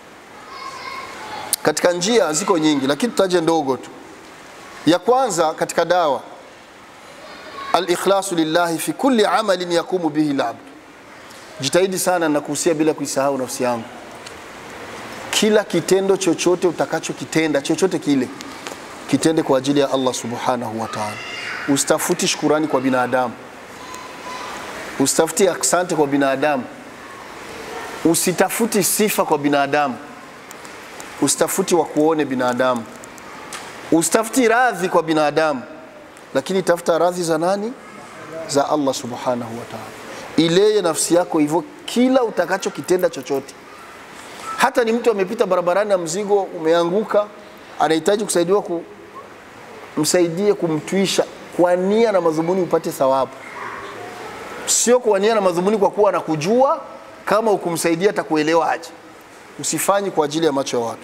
katika njia ziko nyingi, lakini tutaje ndogo tu. Ya kwanza katika dawa, al-ikhlasu lillahi fi kulli amalin yakumu bihi al-abd. Jitahidi sana na kuhusia bila kuisahau nafsi yangu, kila kitendo chochote utakachokitenda, chochote kile, kitende kwa ajili ya Allah subhanahu wa ta'ala. Usitafuti shukurani kwa binadamu, usitafuti asante kwa binadamu, usitafuti sifa kwa binadamu usitafuti wa kuone binadamu, usitafuti radhi kwa binadamu, lakini tafuta radhi za nani? Za Allah subhanahu wa ta'ala. Ileye nafsi yako hivyo kila utakachokitenda chochote. Hata ni mtu amepita barabarani na mzigo umeanguka, anahitaji kusaidiwa, ku, msaidie kumtwisha kwa nia na madhumuni upate thawabu, sio kwa nia na madhumuni kwa kuwa anakujua kama ukumsaidia atakuelewa aje usifanyi kwa ajili ya macho ya watu.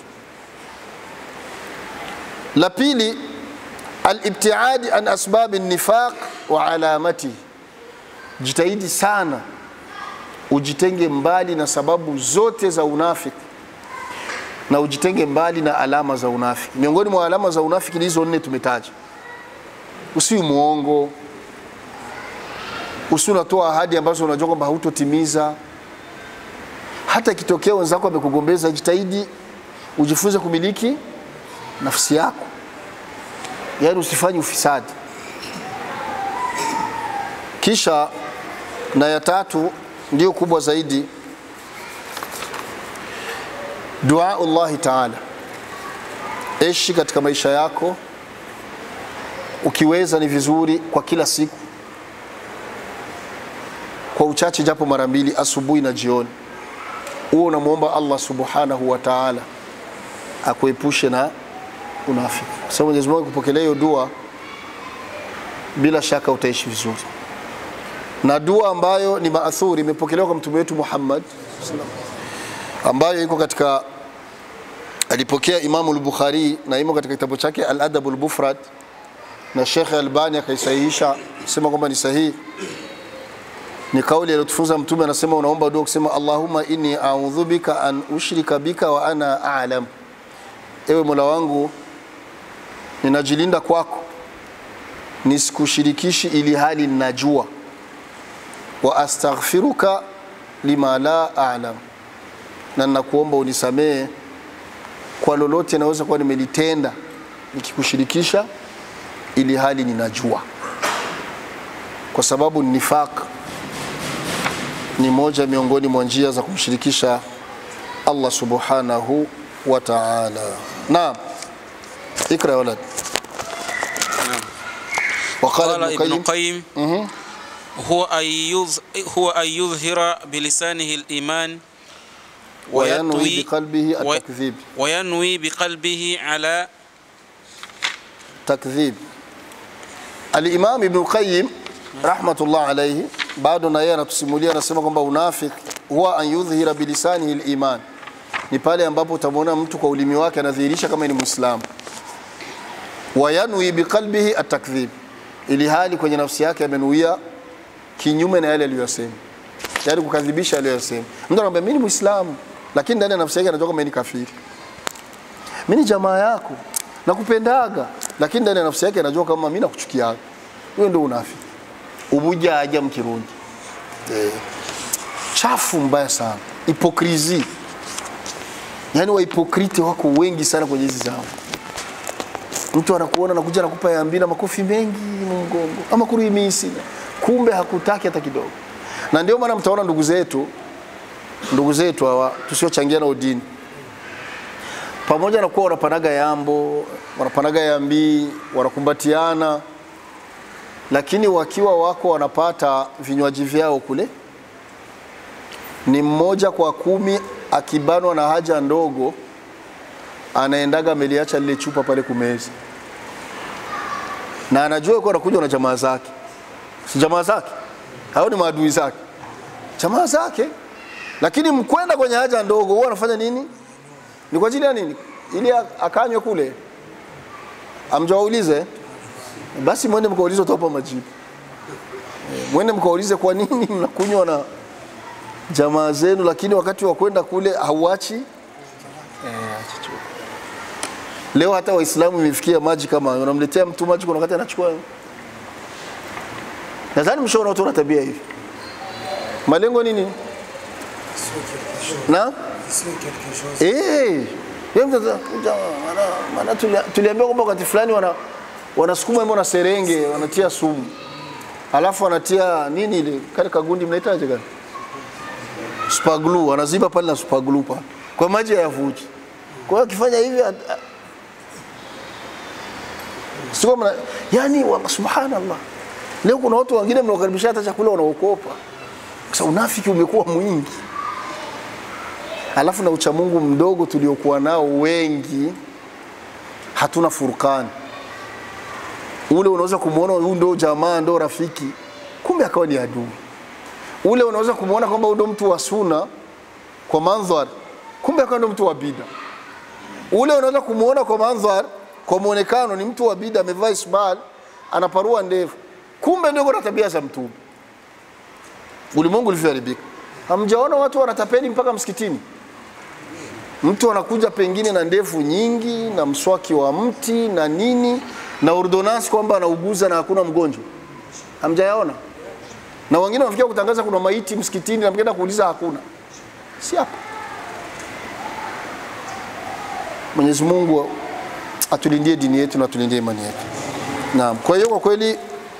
La pili, alibtiadi an asbabi nifaq wa alamati, jitahidi sana ujitenge mbali na sababu zote za unafiki na ujitenge mbali na alama za unafiki. Miongoni mwa alama za unafiki ni hizo nne tumetaja. Usiwi muongo, usi unatoa ahadi ambazo unajua kwamba hautotimiza hata ikitokea wenzako amekugombeza, jitahidi ujifunze kumiliki nafsi yako, yaani usifanye ufisadi. Kisha na ya tatu ndiyo kubwa zaidi, dua Allahi taala, ishi katika maisha yako, ukiweza ni vizuri kwa kila siku, kwa uchache, japo mara mbili, asubuhi na jioni huo unamwomba Allah subhanahu wa ta'ala akuepushe na unafiki. Kwa sababu Mwenyezi Mungu akupokelea hiyo dua, bila shaka utaishi vizuri. Na dua ambayo ni maathuri imepokelewa kwa mtume wetu Muhammad ambayo iko katika alipokea Imamu al-Bukhari na imo katika kitabu chake Al-Adab al-Mufrad na Sheikh Albani akaisahihisha sema kwamba ni sahihi ni kauli aliyotufunza mtume anasema unaomba dua kusema Allahumma inni a'udhu bika an ushrika bika wa ana a'lam ewe Mola wangu ninajilinda kwako nisikushirikishi ili hali ninajua wa astaghfiruka lima la a'lam na ninakuomba unisamehe kwa lolote naweza kuwa nimelitenda nikikushirikisha ili hali ninajua kwa sababu nifaq ni moja miongoni mwa njia za kumshirikisha Allah subhanahu wa ta'ala. Naam. Ikra ya walad. وقال
قال
ابن
ابن
القيم
القيم هو أن يظ- هو أن يظهر بلسانه الإيمان
wayanwi
ويطوي
biqalbihi
وي-
atakdhib
وينوي بقلبه على
takdhib. Al-Imam Ibn Qayyim rahmatullah alayhi bado na yeye anatusimulia, anasema kwamba unafiki huwa an yudhhira bilisanihi al-iman, ni pale ambapo utamwona mtu kwa ulimi wake anadhihirisha kama ni Muislamu, wayanwi biqalbihi atakdhib, ili hali kwenye nafsi yake amenuia kinyume na yale aliyosema, yaani kukadhibisha aliyosema. Mtu anakuambia mimi ni Muislamu, lakini ndani ya nafsi yake anajua kama yeye ni kafiri. Mimi ni jamaa yako, nakupendaga, lakini ndani ya nafsi yake anajua kama mimi nakuchukiaga. Huyo ndio unafiki, ubujaja mkirundi eh, chafu mbaya sana, hipokrisi. Yaani wahipokrite wako wengi sana kwenye hizi zao. Mtu anakuona anakuja anakupa yambi na makofi mengi mgongo ama kuruhimisi, kumbe hakutaki hata kidogo. Na ndio maana mtaona ndugu zetu ndugu zetu hawa tusiochangia na udini pamoja na kuwa wanapanaga yambo wanapanaga yambi wanakumbatiana, lakini wakiwa wako wanapata vinywaji vyao kule, ni mmoja kwa kumi akibanwa na haja ndogo anaendaga ameliacha lile chupa pale kumeza, na anajua yuko anakuja na jamaa zake, si jamaa zake hao ni maadui zake, jamaa zake. Lakini mkwenda kwenye haja ndogo, huwa anafanya nini? Ni kwa ajili ya nini? Ili akanywe kule, amjawaulize basi, mwende mkaulize, utawapa majibu. Mwende mkaulize kwa nini mnakunywa na jamaa zenu, lakini wakati wa kwenda kule hauachi Leo hata Waislamu imefikia maji kama unamletea mtu maji, kuna wakati anachukua. Nadhani mshaona watu wana tabia hivi. Malengo nini? Na eh, maana tuliambiwa kwamba wakati fulani wana wanasukuma mbona serenge wanatia sumu, alafu wanatia nini ile kale kagundi mnaitaje kale super glue, wanaziba pale na super glue pale kwa maji hayavuji. Kwa hiyo akifanya hivi sio mna, yani wa subhanallah. Leo kuna watu wengine mnawakaribisha hata chakula wanaokopa. Sasa unafiki umekuwa mwingi, alafu na uchamungu mdogo tuliokuwa nao wengi, hatuna furkani. Ule unaweza kumwona huyu ndo jamaa ndo rafiki, kumbe akawa ni adui. Ule unaweza kumwona kwamba huyu ndo mtu wa suna kwa mandhari, kumbe akawa ndo mtu wa bida. Ule unaweza kumwona kwa mandhari kwa muonekano ni mtu wa bida, amevaa isbal, anaparua ndevu, kumbe ndio kuna tabia za Mtume. Ulimwengu ulivyoharibika, hamjaona watu wanatapeli mpaka msikitini. Mtu anakuja pengine na ndevu nyingi na mswaki wa mti na nini na ordonansi kwamba anauguza na hakuna mgonjwa, hamjayaona? Na wengine wanafikia kutangaza kuna maiti msikitini, na mkienda kuuliza hakuna, si hapa. Mwenyezi Mungu atulindie dini yetu na atulindie imani yetu. Naam, kwa hiyo kwa kweli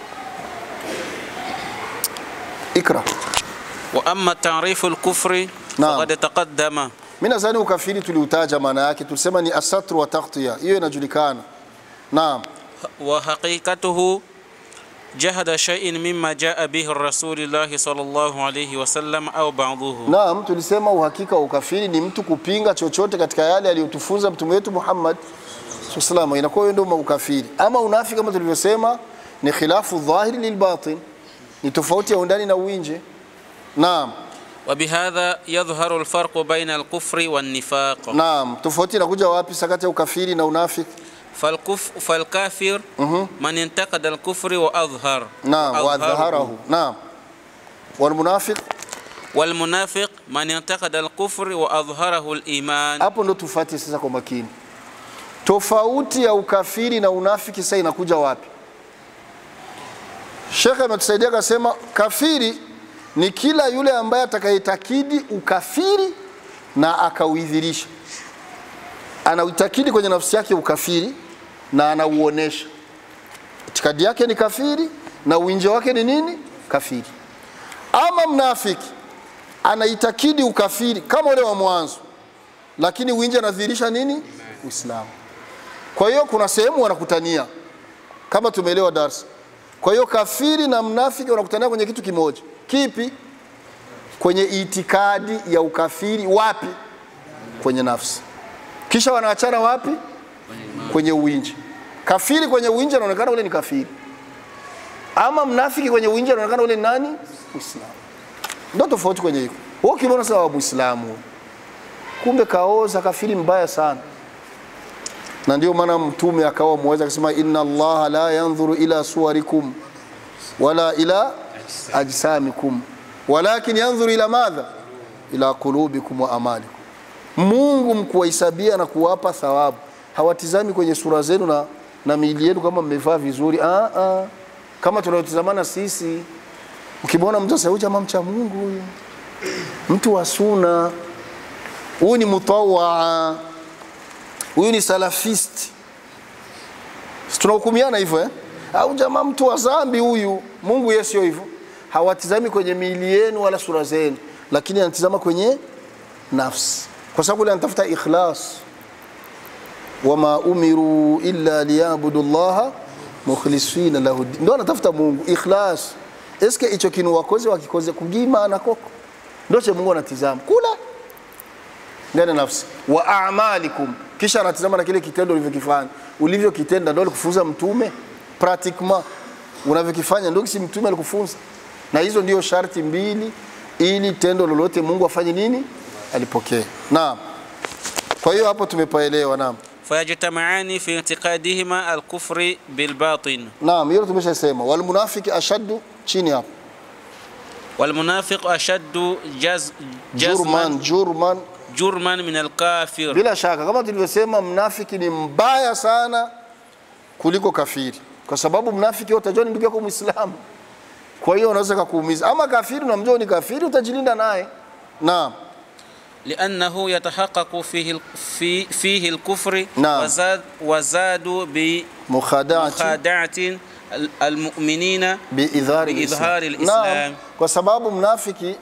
ikra.
wa amma ta'rifu al-kufri
Naam.
faqad taqaddama
Mimi nadhani ukafiri tuliutaja maana yake, tulisema ni asatru wa taghtiya, hiyo inajulikana. Naam,
wa haqiqatuhu jahada shay'in mimma jaa bihi rasulillahi sallallahu alayhi wasallam au ba'dhuhu
naam, tulisema uhakika wa ukafiri ni mtu kupinga chochote katika yale aliyotufunza mtume wetu Muhammad sallallahu inakuwa hiyo ndio ukafiri. Ama unafiki kama tulivyosema ni khilafu dhahiri lilbatin, ni tofauti ya undani na uwinje. Naam,
وبهذا يظهر الفرق بين الكفر والنفاق
naam, tofauti inakuja wapi sakati ya ukafiri na unafiki?
فالكف فالكافر من انتقد الكفر وأظهر
Naam,
وأظهره.
wadhaharahu. Naam, walmunafiq,
والمنافق من انتقد الكفر وأظهره الإيمان
hapo ndo tufate sasa kwa makini. Tofauti ya ukafiri na unafiki sasa inakuja wapi? Shekhe ametusaidia akasema, kafiri ni kila yule ambaye atakayetakidi ukafiri na akauidhirisha, anauitakidi kwenye nafsi yake ukafiri na anauonesha. Itikadi yake ni kafiri na uwinje wake ni nini? Kafiri. Ama mnafiki anaitakidi ukafiri kama ule wa mwanzo, lakini uwinje anadhihirisha nini? Uislamu. Kwa hiyo kuna sehemu wanakutania kama tumeelewa darsa. Kwa hiyo kafiri na mnafiki wanakutania kwenye kitu kimoja. Kipi? Kwenye itikadi ya ukafiri. Wapi? kwenye nafsi, kisha wanaachana wapi? Kwenye uwinji. Kafiri kwenye uwinji anaonekana ule ni kafiri, ama mnafiki kwenye uwinji anaonekana ule ni nani? Muislamu. Ndio tofauti kwenye hiko. Wewe ukimwona sawa Muislamu, kumbe kaoza kafiri mbaya sana na ndio maana mtume akawa mweza akasema inna allaha la yanzuru ila suwarikum wala ila ajsamikum walakin yanzuru ila madha ila qulubikum wa amalikum mungu mkuwahesabia na kuwapa thawabu hawatizami kwenye sura zenu na, na miili yenu kama mmevaa vizuri ah, ah. kama tunayotizamana sisi ukimwona mtu sasa huyu jamaa mcha mungu huyu mtu wa suna huyu ni mutawaa huyu ni salafist Si tunahukumiana hivyo eh? au jamaa mtu wa zambi huyu mungu yeye sio hivyo hawatizami kwenye miili yenu wala sura zenu lakini anatizama kwenye nafsi kwa sababu ile anatafuta ikhlas wama umiru illa liyabudu llaha mukhlisina lahu din ndo anatafuta mungu ikhlas eske icho kinu wakoze wakikoze kugimana koko ndo che mungu anatizama kula ndani ya nafsi wa a'malikum kisha anatizama na kile kitendo ulivyokifanya ulivyokitenda ndio alikufunza mtume pratiquement unavyokifanya ndio kisi mtume alikufunza na hizo ndio sharti mbili ili tendo lolote Mungu afanye nini alipokee naam kwa hiyo hapo tumepaelewa naam
fayajtamaani fi i'tiqadihima alkufri bilbatin
naam hilo tumeshasema wal munafiki ashaddu chini hapo
walmunafiq ashaddu jaz,
jurman
jazman
jurman
jurman min alkafir
bila shaka kama tulivyosema mnafiki ni mbaya sana kuliko kafiri kwa sababu mnafiki wewe utajua ni ndugu yako muislamu kwa hiyo unaweza kukuumiza ama kafiri unamjua ni kafiri utajilinda naye naam
لأنه يتحقق فيه ال- في فيه الكفر
نعم.
وزاد وزادوا
mukhadaati
بمخادعة ال- المؤمنين
biidhari
biidhari
lislam.
lislam.
Naam, kwa sababu mnafiki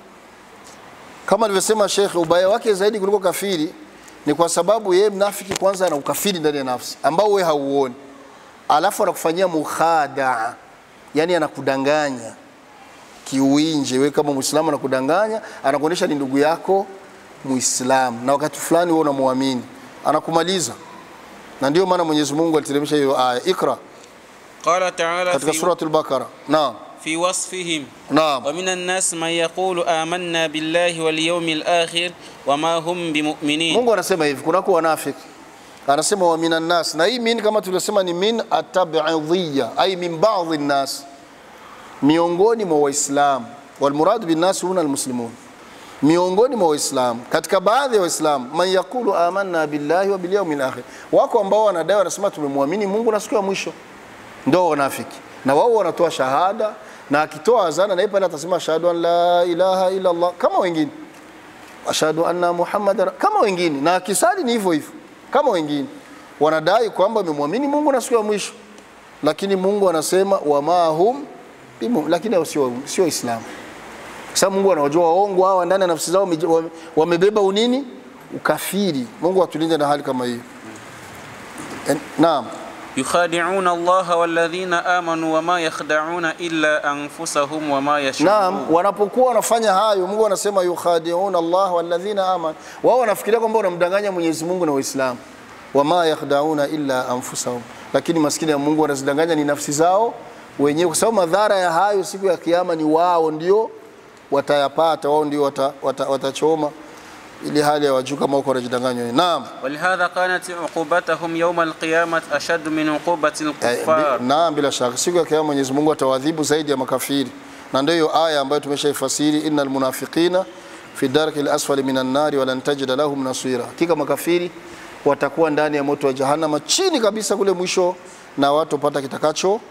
kama alivyosema Sheikh, ubaya wake zaidi kuliko kafiri ni kwa sababu yeye mnafiki kwanza ana ukafiri ndani ya nafsi ambao wewe hauoni, alafu anakufanyia mukhadaa, yani anakudanganya kiuinje. Wewe kama Muislamu anakudanganya, anakuonyesha ni ndugu yako Muislamu, na wakati fulani wewe unamwamini, anakumaliza. Na ndio maana Mwenyezi Mungu aliteremsha hiyo aya, ikra
قال تعالى
katika
في,
suratul Bakara. Naam,
في وصفهم
naam.
ومن الناس من يقول آمنا بالله واليوم الآخر وما هم بمؤمنين
Mungu anasema hivi, kunako wanafiki anasema wa minan nas, na hii min kama tulivyosema ni min atabidhiya, ai min baadhi nnas, miongoni mwa Waislamu. Walmuradu binnas huna almuslimun, miongoni mwa Waislamu, katika baadhi ya Waislamu, man yaqulu amanna billahi wa bil yawmil akhir, wako ambao wanadai wanasema tumemwamini Mungu na siku ya mwisho, ndio wanafiki, na wao wanatoa shahada, na akitoa azana na yeye pale atasema ashhadu an la ilaha illa Allah kama wengine ashhadu anna muhammadan kama wengine, na kisali ni hivyo hivyo kama wengine. Wanadai kwamba wamemwamini Mungu na siku ya mwisho, lakini Mungu anasema wama hum bimu, lakini hao sio sio Islamu. Kwa sababu Mungu anawajua waongo hawa ndani ya nafsi zao wame- wame- wamebeba unini ukafiri. Mungu atulinde na hali kama hiyo. En- Naam.
يخادعون الله والذين آمنوا وما يخدعون إلا أنفسهم وما يشعرون
Naam, wanapokuwa wanafanya hayo, Mungu anasema yukhadi'una Allah walladhina amanu, wao wanafikiria kwamba wanamdanganya Mwenyezi Mungu na Waislamu, wama yakhda'una illa anfusahum, lakini maskini ya Mungu wanazidanganya ni nafsi zao wenyewe, kwa sababu madhara ya hayo siku ya Kiyama ni wao ndio watayapata, wao ndio wata, wata, watachoma, ili hali ya wajuu kama huko wanajidanganya wenyewe. Naam.
ولهذا كانت عقوبتهم يوم القيامة أشد من عقوبة
Eh,
الكفار
bi- Naam, bila shaka siku ya kiyama Mwenyezi Mungu atawadhibu zaidi ya makafiri, na ndio hiyo aya ambayo tumeshaifasiri, innal munafiqina fi darki asfali minan nari walan tajida lahum nasira, hakika makafiri watakuwa ndani ya moto wa jahannama chini kabisa kule mwisho, na watu pata kitakacho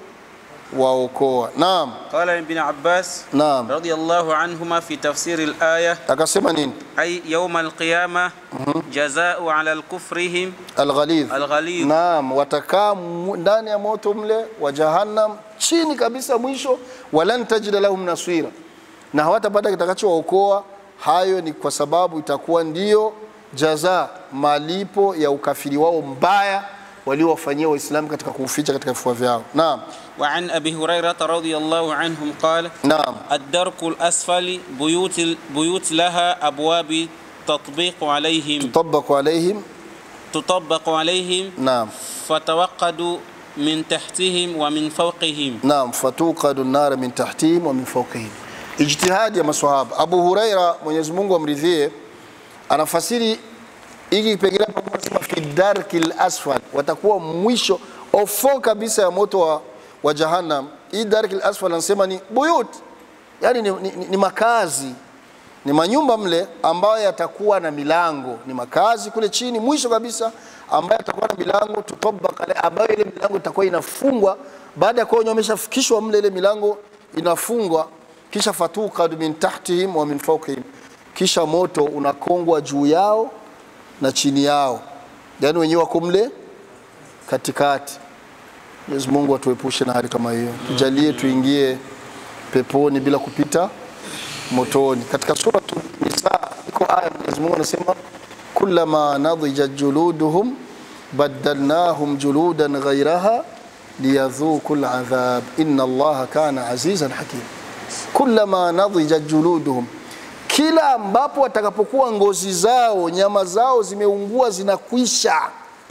waokoa. Naam,
قال ابن عباس
naam.
رضي الله عنهما في تفسير الآية
Akasema nini?
أي يوم القيامة جزاء على الكفرهم
Alghalidh.
الغليظ
Naam, watakaa mu- ndani ya moto mle wa jahannam chini kabisa mwisho, walan tajida lahum nasira, na hawatapata kitakachowaokoa. Hayo ni kwa sababu itakuwa ndio jaza, malipo ya ukafiri wao mbaya waliowafanyia Waislamu katika kuuficha katika vifua vyao. Naam,
وعن أبي هريرة رضي الله عنهم قال
naam,
الدرك الأسفل بيوت بيوت لها أبواب التطبيق عليهم
tutabaqu alaihim
تطبق عليهم
naam
فتوقدوا من تحتهم ومن فوقهم
naam fatuqadu nara min tahtihim wa min fawqihim ijtihadi ya maswahaba abu huraira mwenyezi mungu amridhie anafasiri hiki kipengele hapo anasema fi darkil asfal watakuwa mwisho ofo kabisa ya moto wa, wa jahannam hii darkil asfal anasema ni buyut yani ni, ni, ni makazi ni manyumba mle ambayo yatakuwa na milango ni makazi kule chini mwisho kabisa ambayo yatakuwa na milango tutabaka ale- ambayo ile milango itakuwa inafungwa baada ya kuwa wenyewe wameshafikishwa mle ile milango inafungwa kisha fatukadu min tahtihim wa min fawqihim kisha moto unakongwa juu yao na chini yao yaani wenyewe wako mle katikati Mwenyezi Mungu atuepushe na hali kama hiyo tujalie tuingie peponi bila kupita motoni. Katika sura Nisa iko aya Mwenyezi Mungu anasema kullama nadhijat juluduhum baddalnahum juludan ghayraha liyadhuku al'adhab inna Allaha kana azizan hakim. Kullama nadhijat juluduhum, kila ambapo watakapokuwa ngozi zao nyama zao zimeungua zinakwisha,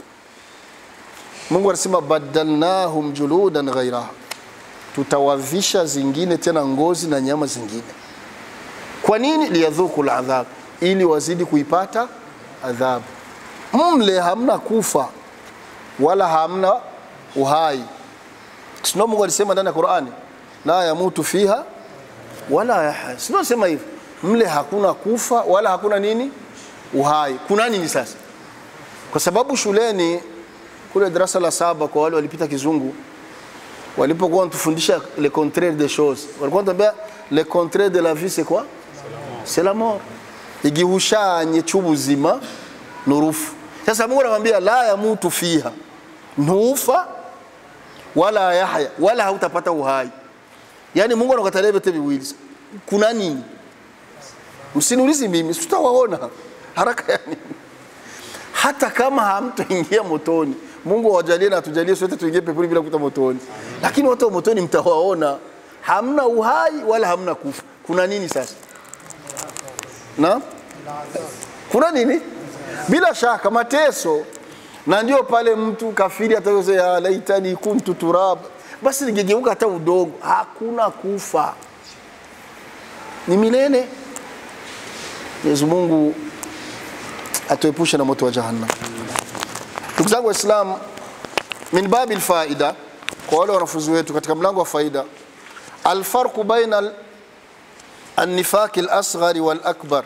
Mungu anasema baddalnahum juludan ghayraha, tutawavisha zingine tena ngozi na nyama zingine kwa nini liyadhuku ladhab ili wazidi kuipata adhabu mle hamna kufa wala hamna uhai sino mungu alisema ndani ya qurani la yamutu fiha wala yahya sino sema hivyo mle hakuna kufa wala hakuna nini uhai kuna nini sasa kwa sababu shuleni kule darasa la saba kwa wale walipita kizungu walipokuwa wanatufundisha le contraire des choses walikuwa wanatuambia le contraire de la vie c'est quoi c'est la mort igihushanye cy'ubuzima ni urupfu sasa mungu anamwambia la yamutu fiha ntufa wala yahya wala hautapata uhai yaani mungu anakatalia vyote viwili kuna nini msiniulizi mimi si tutawaona haraka ya nini hata kama hamtoingia motoni mungu awajalie na atujalie sote tuingie peponi bila kuta motoni lakini watu wa motoni mtawaona hamna uhai wala hamna kufa kuna nini sasa na kuna nini bila shaka mateso na ndio pale mtu kafiri atasema laitani kuntu turab basi ningegeuka hata udogo hakuna kufa ni milele Mwenyezi Mungu atuepushe na moto wa jahannam ndugu zangu waislamu min babi lfaida kwa wale wanafunzi wetu katika mlango wa faida alfarqu baina al- النفاق الأصغر والأكبر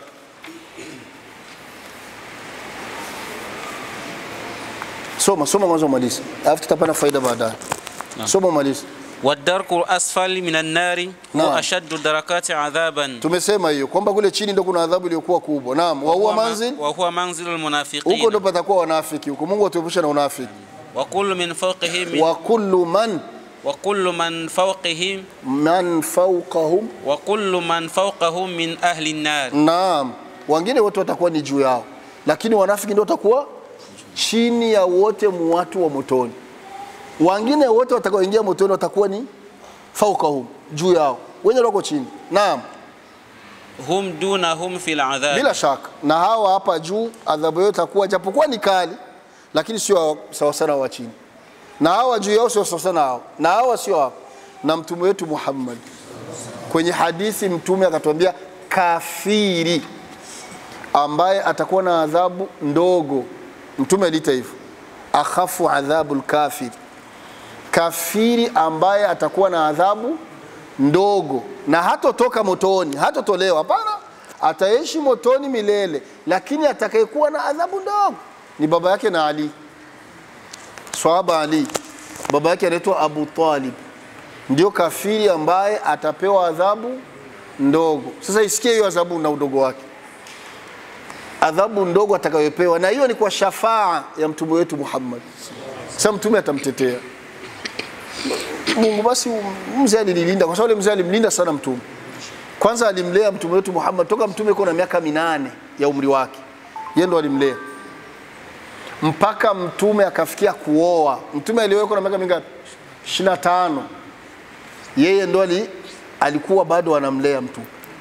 soma soma mwanzo maliza alafu tutapata faida baadaye soma maliza
والدرك الأسفل من النار
نعم.
هو أشد الدركات عذابا
tumesema hiyo kwamba kule chini ndo kuna adhabu iliyokuwa kubwa naam wa huwa manzil
وهو منزل
huko ndo
المنافقين
patakuwa wanafiki huko mungu atuepushe na unafiki
وكل من فوقهم من
wa kullu man
وكل من فوقهم
man fawqahum
وكل من فوقهم من أهل النار
naam wengine wote watakuwa ni juu yao lakini wanafiki ndio watakuwa chini ya wote mu watu wa motoni wengine wote watakaoingia motoni watakuwa ni faukahum juu yao wenye wako chini naam
هم دونهم في العذاب
bila shaka na hawa hapa juu adhabu yao itakuwa japokuwa ni kali lakini sio sawa sana wa chini na hawa juu yao sio sawa sana hao na hawa sio hao na mtume wetu Muhammad kwenye hadithi mtume akatuambia kafiri ambaye atakuwa na adhabu ndogo mtume aliita hivyo akhafu adhabu lkafir kafiri ambaye atakuwa na adhabu ndogo na hatotoka motoni hatotolewa hapana ataishi motoni milele lakini atakayekuwa na adhabu ndogo ni baba yake na ali swahaba ali baba yake anaitwa abu talib ndio kafiri ambaye atapewa adhabu ndogo sasa isikie hiyo adhabu na udogo wake adhabu ndogo atakayopewa na hiyo ni kwa shafaa ya mtume wetu muhammad sasa mtume atamtetea mungu basi mzee alinilinda kwa sababu yule mzee alimlinda sana mtume kwanza alimlea mtume wetu muhammad toka mtume iko na miaka minane ya umri wake yeye ndo alimlea mpaka mtume akafikia kuoa mtume aliowekwa na miaka mingapi 25 yeye ndo ali, alikuwa bado anamlea mtume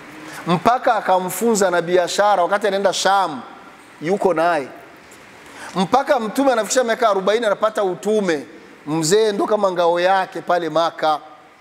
mpaka akamfunza na biashara wakati anaenda Sham, yuko naye mpaka mtume anafikisha miaka 40 anapata utume. Mzee ndo kama ngao yake pale Maka,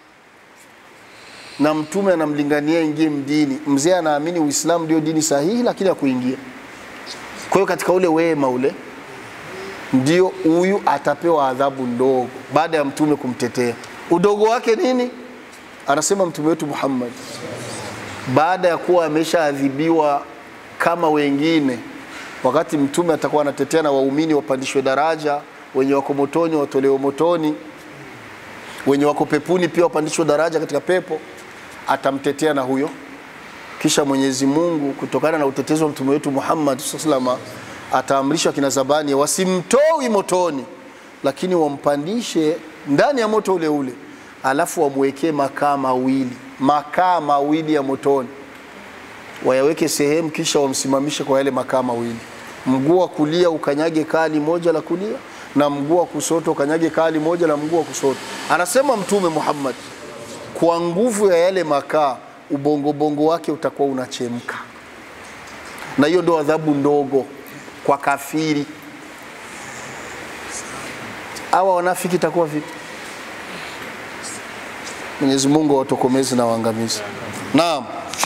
na mtume anamlingania ingie mdini. Mzee anaamini Uislamu ndio dini sahihi, lakini hakuingia. Kwa hiyo katika ule wema ule ndio huyu atapewa adhabu ndogo baada ya mtume kumtetea. Udogo wake nini? Anasema mtume wetu Muhammad, baada ya kuwa ameshaadhibiwa kama wengine, wakati mtume atakuwa anatetea na waumini wapandishwe daraja, wenye wako motoni watolewe motoni, wenye wako pepuni pia wapandishwe daraja katika pepo, atamtetea na huyo. Kisha Mwenyezi Mungu kutokana na utetezi wa mtume wetu Muhammad sallallahu alaihi wasallam ataamrisha kina Zabani wasimtoi motoni, lakini wampandishe ndani ya moto ule ule, alafu wamwekee makaa mawili makaa mawili ya motoni, wayaweke sehemu, kisha wamsimamishe kwa yale makaa mawili. Mguu wa kulia ukanyage kali moja la kulia, na mguu wa kusoto ukanyage kali moja la mguu wa kusoto. Anasema Mtume Muhammad, kwa nguvu ya yale makaa ubongobongo wake utakuwa unachemka, na hiyo ndio adhabu ndogo kwa kafiri. Hawa wanafiki itakuwa vipi? Mwenyezi Mungu awatokomeze na waangamizi. Naam,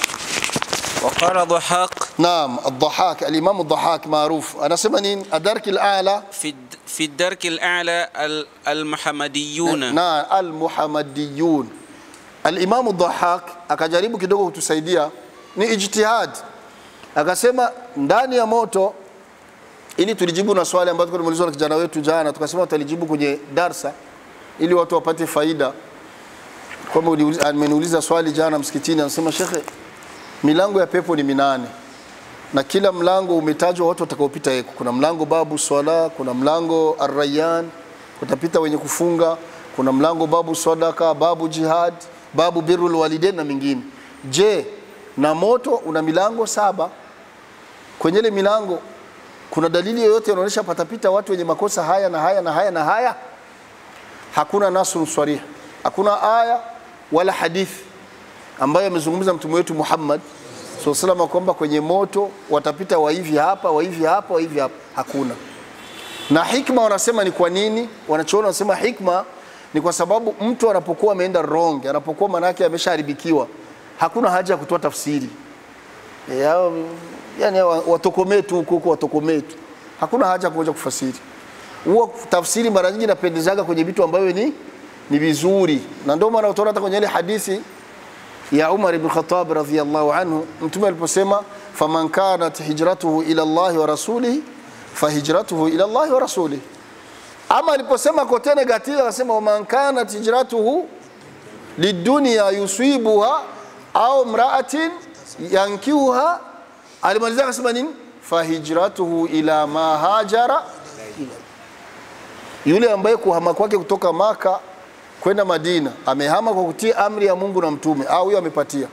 وقال ضحاك
naam. Ad-Dhahak, al-Imam Ad-Dhahak maruf anasema nini? Adarki al-a'la
في الد- في الدرك الأعلى ال- المحمديون
na al-Muhammadiyun. Al-Imam Ad-Dhahak akajaribu kidogo kutusaidia, ni ijtihad, akasema ndani ya moto ili tulijibu na swali ambalo tulimuulizwa na kijana wetu jana, tukasema tutalijibu kwenye darsa ili watu wapate faida. Kwamba uliuliza- ameniuliza swali jana msikitini, anasema shekhe, milango ya pepo ni minane na kila mlango umetajwa watu watakaopita yeko. Kuna mlango babu swala, kuna mlango arrayan, kutapita wenye kufunga, kuna mlango babu sadaka, babu jihad, babu birrul walidain na mingine. Je, na moto una milango saba? Kwenye ile milango kuna dalili yoyote inaonyesha patapita watu wenye makosa haya na haya na haya na haya? Hakuna nasrun sarih, hakuna aya wala hadithi ambayo amezungumza mtume wetu Muhammad so salama kwamba kwenye moto watapita waivi hapa waivi hapa waivi hapa, hakuna. Na hikma wanasema ni kwa nini? Wanachoona wanasema hikma ni kwa sababu mtu anapokuwa ameenda wrong, anapokuwa manake ameshaharibikiwa, hakuna haja ya kutoa tafsiri e, hao, yani hao watokomee tu huko huko, watokomee tu, hakuna haja ya kuja kufasiri. Huwa tafsiri mara nyingi inapendezaga kwenye vitu ambavyo ni ni vizuri, na ndio maana utaona hata kwenye ile hadithi ya Umar ibn Khattab radhiyallahu anhu, mtume aliposema faman kanat hijratuhu ila Allah wa rasulihi fahijratuhu ila Allah wa rasulihi. Ama aliposema kote negative, akasema waman kanat hijratuhu lidunya yusibuha au mraatin yankiuha, alimalizia akasema nini? Fahijratuhu ila ma hajara ila yule ambaye kuhama kwake kutoka Maka kwenda Madina amehama kwa kutii amri ya Mungu na mtume, au huyo amepatia.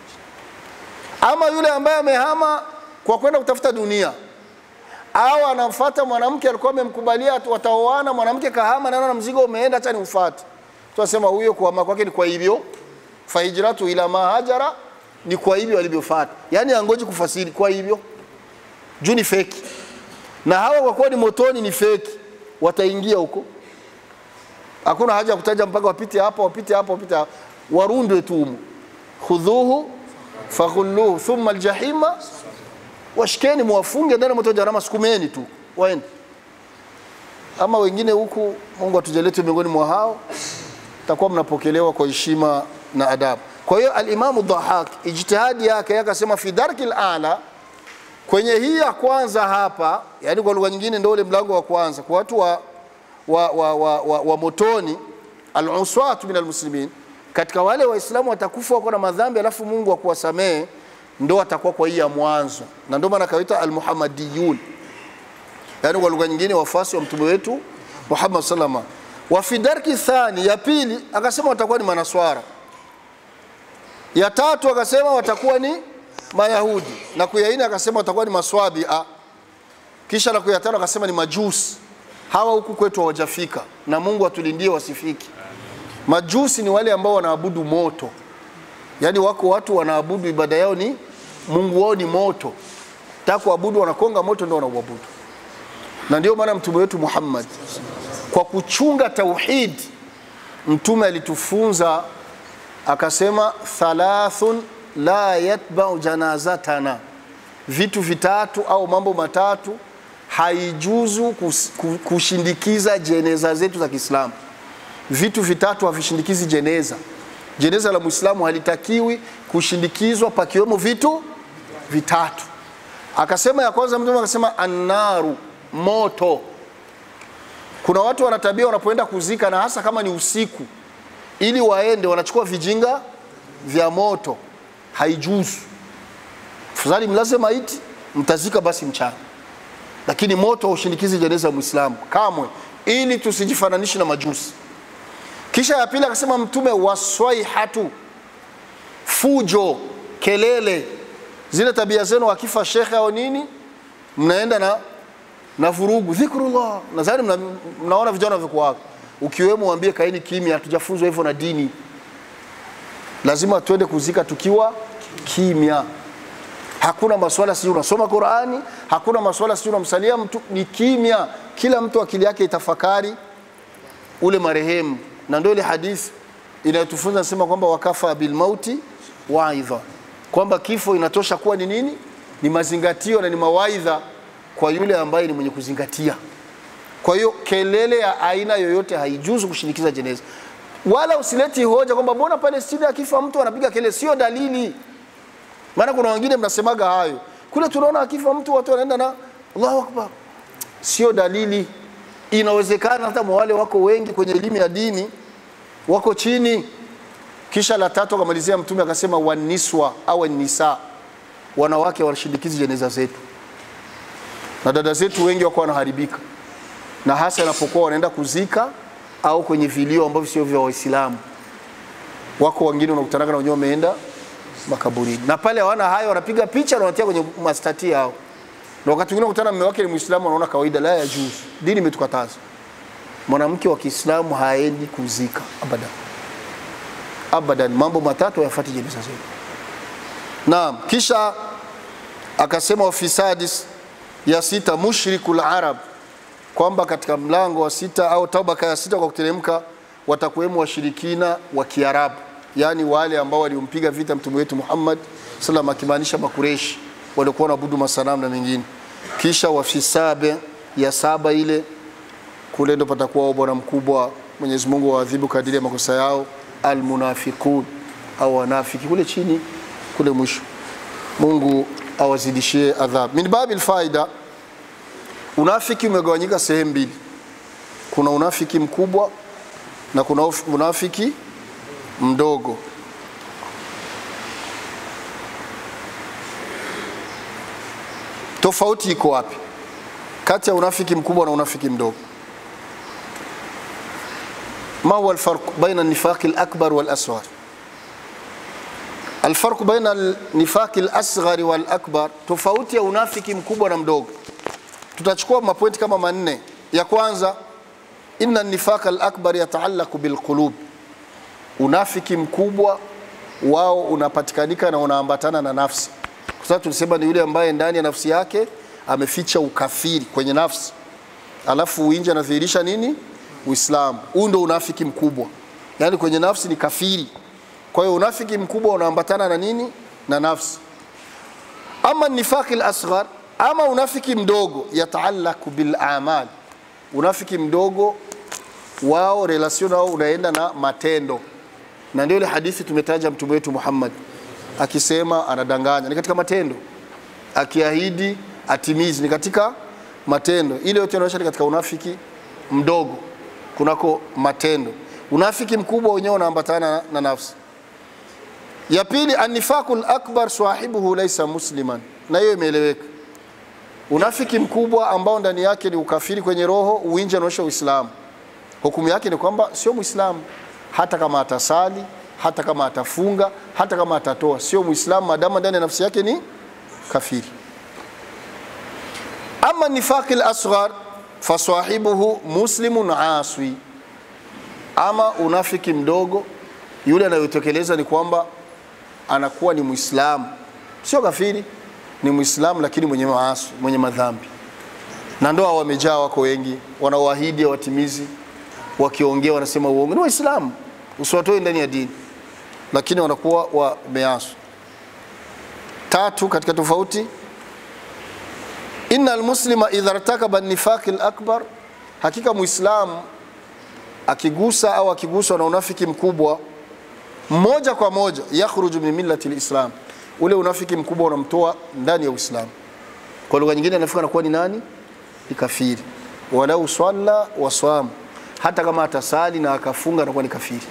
Ama yule ambaye amehama kwa kwenda kutafuta dunia, au anamfuata mwanamke alikuwa amemkubalia atu- wataoana, mwanamke kahama, naona na mzigo umeenda, acha niufuate. Tunasema huyo kuhama kwake ni kwa hivyo, fahijratu ila ma hajara, ni kwa hivyo alivyofuata, yani angoji kufasiri kwa hivyo, juu ni feki, na hawa kwa kuwa ni motoni ni feki, wataingia huko hakuna haja ya kutaja mpaka wapite hapa wapite hapa wapite hapa, warundwe tu humu. khudhuhu faghulluhu thumma aljahima washikeni, muwafunge ndani ya moto wa jahannama, sukumeni tu waende. Ama wengine huku, Mungu atujalete miongoni mwa hao, takuwa mnapokelewa kwa heshima na adabu. Kwa hiyo Alimamu Dhahak ijtihadi yake akasema fi darki ala, kwenye hii ya kwanza hapa, yani kwa lugha nyingine ndio ule mlango wa kwanza kwa watu wa wa, wa, wa, wa, wa motoni aluswatu min almuslimin, katika wale Waislamu watakufa wako na madhambi, alafu Mungu akuwasamehe, ndo atakuwa kwa hii ya mwanzo, na ndio maana akaita almuhammadiyun, yani kwa lugha nyingine wafuasi wa mtume wetu Muhammad sallama. Wa fi darki thani, ya pili akasema watakuwa ni manaswara, ya tatu akasema watakuwa ni Mayahudi, na kuyaini akasema watakuwa ni maswabia, kisha na kuyatano akasema ni majusi hawa huku kwetu hawajafika na Mungu atulindie wasifiki. Majusi ni wale ambao wanaabudu moto, yaani wako watu wanaabudu ibada yao ni Mungu wao ni moto, taka kuabudu wanakonga moto ndio wanauabudu. Na ndio maana mtume wetu Muhammad kwa kuchunga tauhid, mtume alitufunza akasema, thalathun la yatbau janazatana, vitu vitatu au mambo matatu haijuzu kus- ku- kushindikiza jeneza zetu za Kiislamu. Vitu vitatu havishindikizi jeneza. Jeneza la Muislamu halitakiwi kushindikizwa pakiwemo vitu vitatu. Akasema ya kwanza, mtume akasema annaru, moto. Kuna watu wana tabia wanapoenda kuzika, na hasa kama ni usiku, ili waende wanachukua vijinga vya moto, haijuzu. Afadhali mlaze maiti, mtazika basi mchana, lakini moto haushindikizi jeneza ya Muislamu kamwe, ili tusijifananishe na majusi. Kisha ya pili akasema Mtume, waswaihatu, fujo, kelele, zile tabia zenu, akifa shekhe au nini, mnaenda na na vurugu, dhikrullah. Nadhani mna, mnaona vijana vikuwako, ukiwemo waambie kaeni kimya, hatujafunzwa hivyo na dini. Lazima tuende kuzika tukiwa kimya. Hakuna maswala sijui unasoma Qurani, hakuna maswala sijui unamsalia mtu, ni kimya. Kila mtu akili yake itafakari ule marehemu, na ndio ile hadithi inayotufunza nasema kwamba wakafa bilmauti waidha, kwamba kifo inatosha kuwa ni nini? Ni mazingatio na ni mawaidha kwa yule ambaye ni mwenye kuzingatia. Kwa hiyo kelele ya aina yoyote haijuzu kushinikiza jeneza, wala usileti hoja kwamba mbona Palestina akifa mtu anapiga kelele. Sio dalili, maana kuna wengine mnasemaga hayo kule, tunaona akifa mtu watu wanaenda na Allahu akbar. Sio dalili. Inawezekana hata mwa wale wako wengi kwenye elimu ya dini wako chini. Kisha la tatu akamalizia Mtume akasema, waniswa au nisa, wanawake washindikizi jeneza zetu, na dada zetu wengi wako wanaharibika, na hasa inapokuwa wanaenda kuzika au kwenye vilio ambavyo sio vya Waislamu. Wako wengine unakutanaga na wenyewe wameenda makaburini, na pale hawana hayo, wanapiga picha na wanatia kwenye mastati yao, na wakati mwingine unakutana mume wake ni Muislamu, anaona kawaida. La ya juzu, dini imetukataza. Mwanamke wa Kiislamu haendi kuzika abadan, abadan. Mambo matatu hayafuati jeneza zetu. Naam, kisha akasema wafisadis ya sita mushrikul arab, kwamba katika mlango wa sita au tabaka ya sita kwa kuteremka watakuwemo washirikina wa Kiarabu, yaani wale ambao waliompiga vita mtume wetu Muhammad sallam, akimaanisha Makureshi waliokuwa wanaabudu masanamu na mengine. Kisha wafisabe ya saba ile kule ndo patakuwa bwana mkubwa, Mwenyezi Mungu waadhibu kadiri ya makosa yao, almunafiqun au wanafiki kule chini kule mwisho. Mungu awazidishie adhabu. Min babil faida, unafiki umegawanyika sehemu mbili. Kuna unafiki mkubwa na kuna uf- unafiki mdogo. Tofauti iko wapi kati ya unafiki mkubwa na unafiki mdogo? ما هو الفرق بين النفاق الأكبر والأصغر الفرق بين النفاق الأصغر والأكبر tofauti ya unafiki mkubwa na mdogo tutachukua mapointi kama manne ya kwanza inna nifaq al-akbar yataallaqu bilqulub unafiki mkubwa wao unapatikanika na unaambatana na nafsi kwa sababu tulisema ni yule ambaye ndani ya nafsi yake ameficha ukafiri kwenye nafsi alafu nje anadhihirisha nini Uislamu. Huu ndio unafiki mkubwa, yaani kwenye nafsi ni kafiri. Kwa hiyo unafiki mkubwa unaambatana na nini? Na nafsi. Ama nifaqi al-asghar, ama unafiki mdogo, yataalaku bil amal. Unafiki mdogo wao relation nao unaenda na matendo, na ndio ile hadithi tumetaja mtume wetu Muhammad akisema anadanganya, ni katika matendo, akiahidi atimizi, ni katika matendo. Ile yote inaonyesha ni katika unafiki mdogo kunako matendo. Unafiki mkubwa wenyewe unaambatana na, na nafsi. Ya pili, annifaqul akbar sahibuhu laysa musliman, na hiyo imeeleweka. Unafiki mkubwa ambao ndani yake ni ukafiri kwenye roho, uwinje unaonyesha Uislamu, hukumu yake ni kwamba sio Muislamu, hata kama atasali, hata kama atafunga, hata kama atatoa, sio Muislamu maadamu ndani ya nafsi yake ni kafiri. Ama nifaqil asghar fasahibuhu muslimun aswi, ama unafiki mdogo yule anayotekeleza ni kwamba anakuwa ni Muislamu sio kafiri, ni Muislamu lakini mwenye maasi, mwenye madhambi. Na ndoa wamejaa, wako wengi, wanaoahidi hawatimizi, wakiongea wanasema uongo. Ni Waislamu, usiwatoe ndani ya dini, lakini wanakuwa wameasi. Tatu katika tofauti, inna almuslima idha irtakaba nifaqi alakbar, hakika muislamu akigusa au akiguswa na unafiki mkubwa moja kwa moja yakhruju min millati lislam, ule unafiki mkubwa unamtoa ndani ya Uislamu. Kwa lugha nyingine anafika anakuwa ni nani? Ni kafiri. Walau swalla waswam, hata kama atasali na akafunga anakuwa ni kafiri.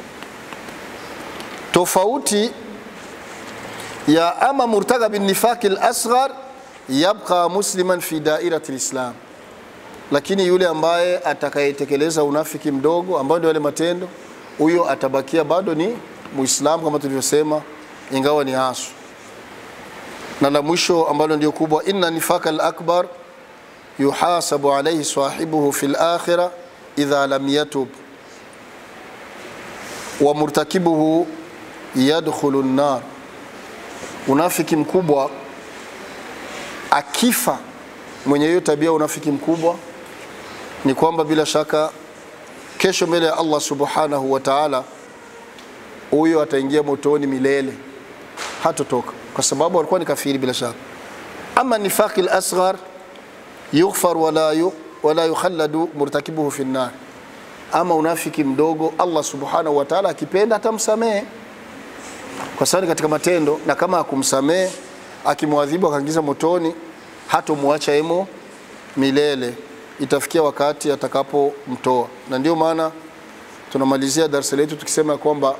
Tofauti ya ama murtaga bin nifaqi al-asghar yabqa musliman fi dairati lislam, lakini yule ambaye atakayetekeleza unafiki mdogo ambao ndio yale matendo, huyo atabakia bado ni muislamu kama tulivyosema, ingawa ni asu. Na la mwisho ambalo ndio kubwa, inna nifaka al-akbar yuhasabu alayhi sahibuhu fi al-akhirah idha lam yatub wa murtakibuhu yadkhulu an-nar. Unafiki mkubwa akifa mwenye hiyo tabia unafiki mkubwa ni kwamba bila shaka kesho mbele ya Allah subhanahu wa ta'ala huyo ataingia motoni milele, hatotoka kwa sababu alikuwa ni kafiri bila shaka. Ama nifaqi al-asghar yughfar wala yu, wala yukhalladu murtakibuhu fi an-nar, ama unafiki mdogo Allah subhanahu wa ta'ala akipenda atamsamehe kwa sababu katika matendo, na kama akumsamehe akimwadhibu akaingiza motoni, hatomwacha emo milele, itafikia wakati atakapomtoa. Na ndio maana tunamalizia darasa letu tukisema kwamba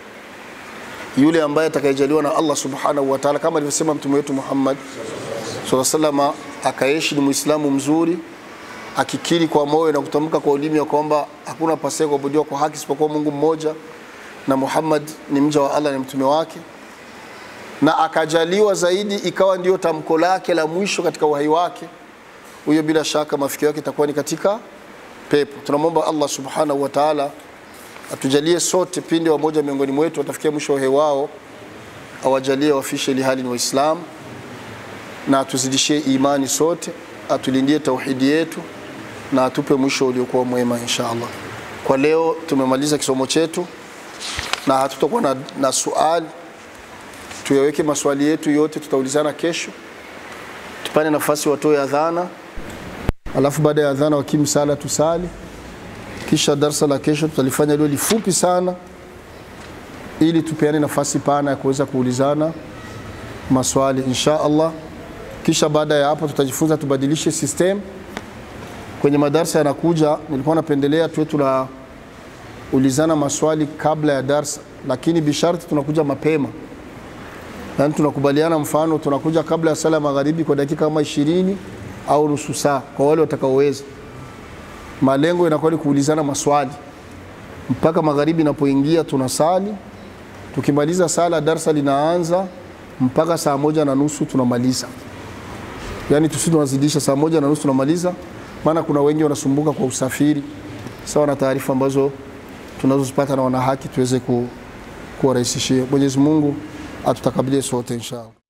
yule ambaye atakayejaliwa na Allah subhanahu wa ta'ala, kama alivyosema mtume wetu Muhammad sallallahu alaihi wasallam, akaishi ni muislamu mzuri, akikiri kwa moyo na kutamka kwa ulimi ya kwamba hakuna pasiye kuabudiwa kwa haki isipokuwa Mungu mmoja na Muhammad ni mja wa Allah, ni mtume wake, na akajaliwa zaidi ikawa ndio tamko lake la mwisho katika uhai wake, huyo bila shaka mafikio yake itakuwa ni katika pepo. Tunamwomba Allah subhanahu wa ta'ala atujalie sote pindi wamoja miongoni mwetu watafikia mwisho wa uhai wao, awajalie wafishe ili hali ni Waislamu, na atuzidishie imani sote, atulindie tauhidi yetu na atupe mwisho uliokuwa mwema insha Allah. Kwa leo tumemaliza kisomo chetu na hatutakuwa na, na suali. Tuyaweke maswali yetu yote, tutaulizana kesho. Tupane nafasi watoe adhana, alafu baada ya adhana wakimsala tusali kisha darsa la kesho tutalifanya lio lifupi sana, ili tupeane nafasi pana ya kuweza kuulizana maswali insha Allah. Kisha baada ya hapo tutajifunza tubadilishe system kwenye madarsa yanakuja. Nilikuwa napendelea tuwe tunaulizana maswali kabla ya darsa, lakini bisharti tunakuja mapema, yaani tunakubaliana, mfano tunakuja kabla ya sala magharibi kwa dakika kama ishirini au nusu saa kwa wale watakaoweza malengo inakuwa ni kuulizana maswali mpaka magharibi inapoingia, tunasali. Tukimaliza sala, darsa linaanza mpaka saa moja na nusu tunamaliza, yaani tusi tunazidisha saa moja na nusu tunamaliza, maana kuna wengi wanasumbuka kwa usafiri, sawa na taarifa ambazo tunazozipata na wana haki tuweze ku, kuwarahisishia. Mwenyezi Mungu atutakabilie sote inshallah.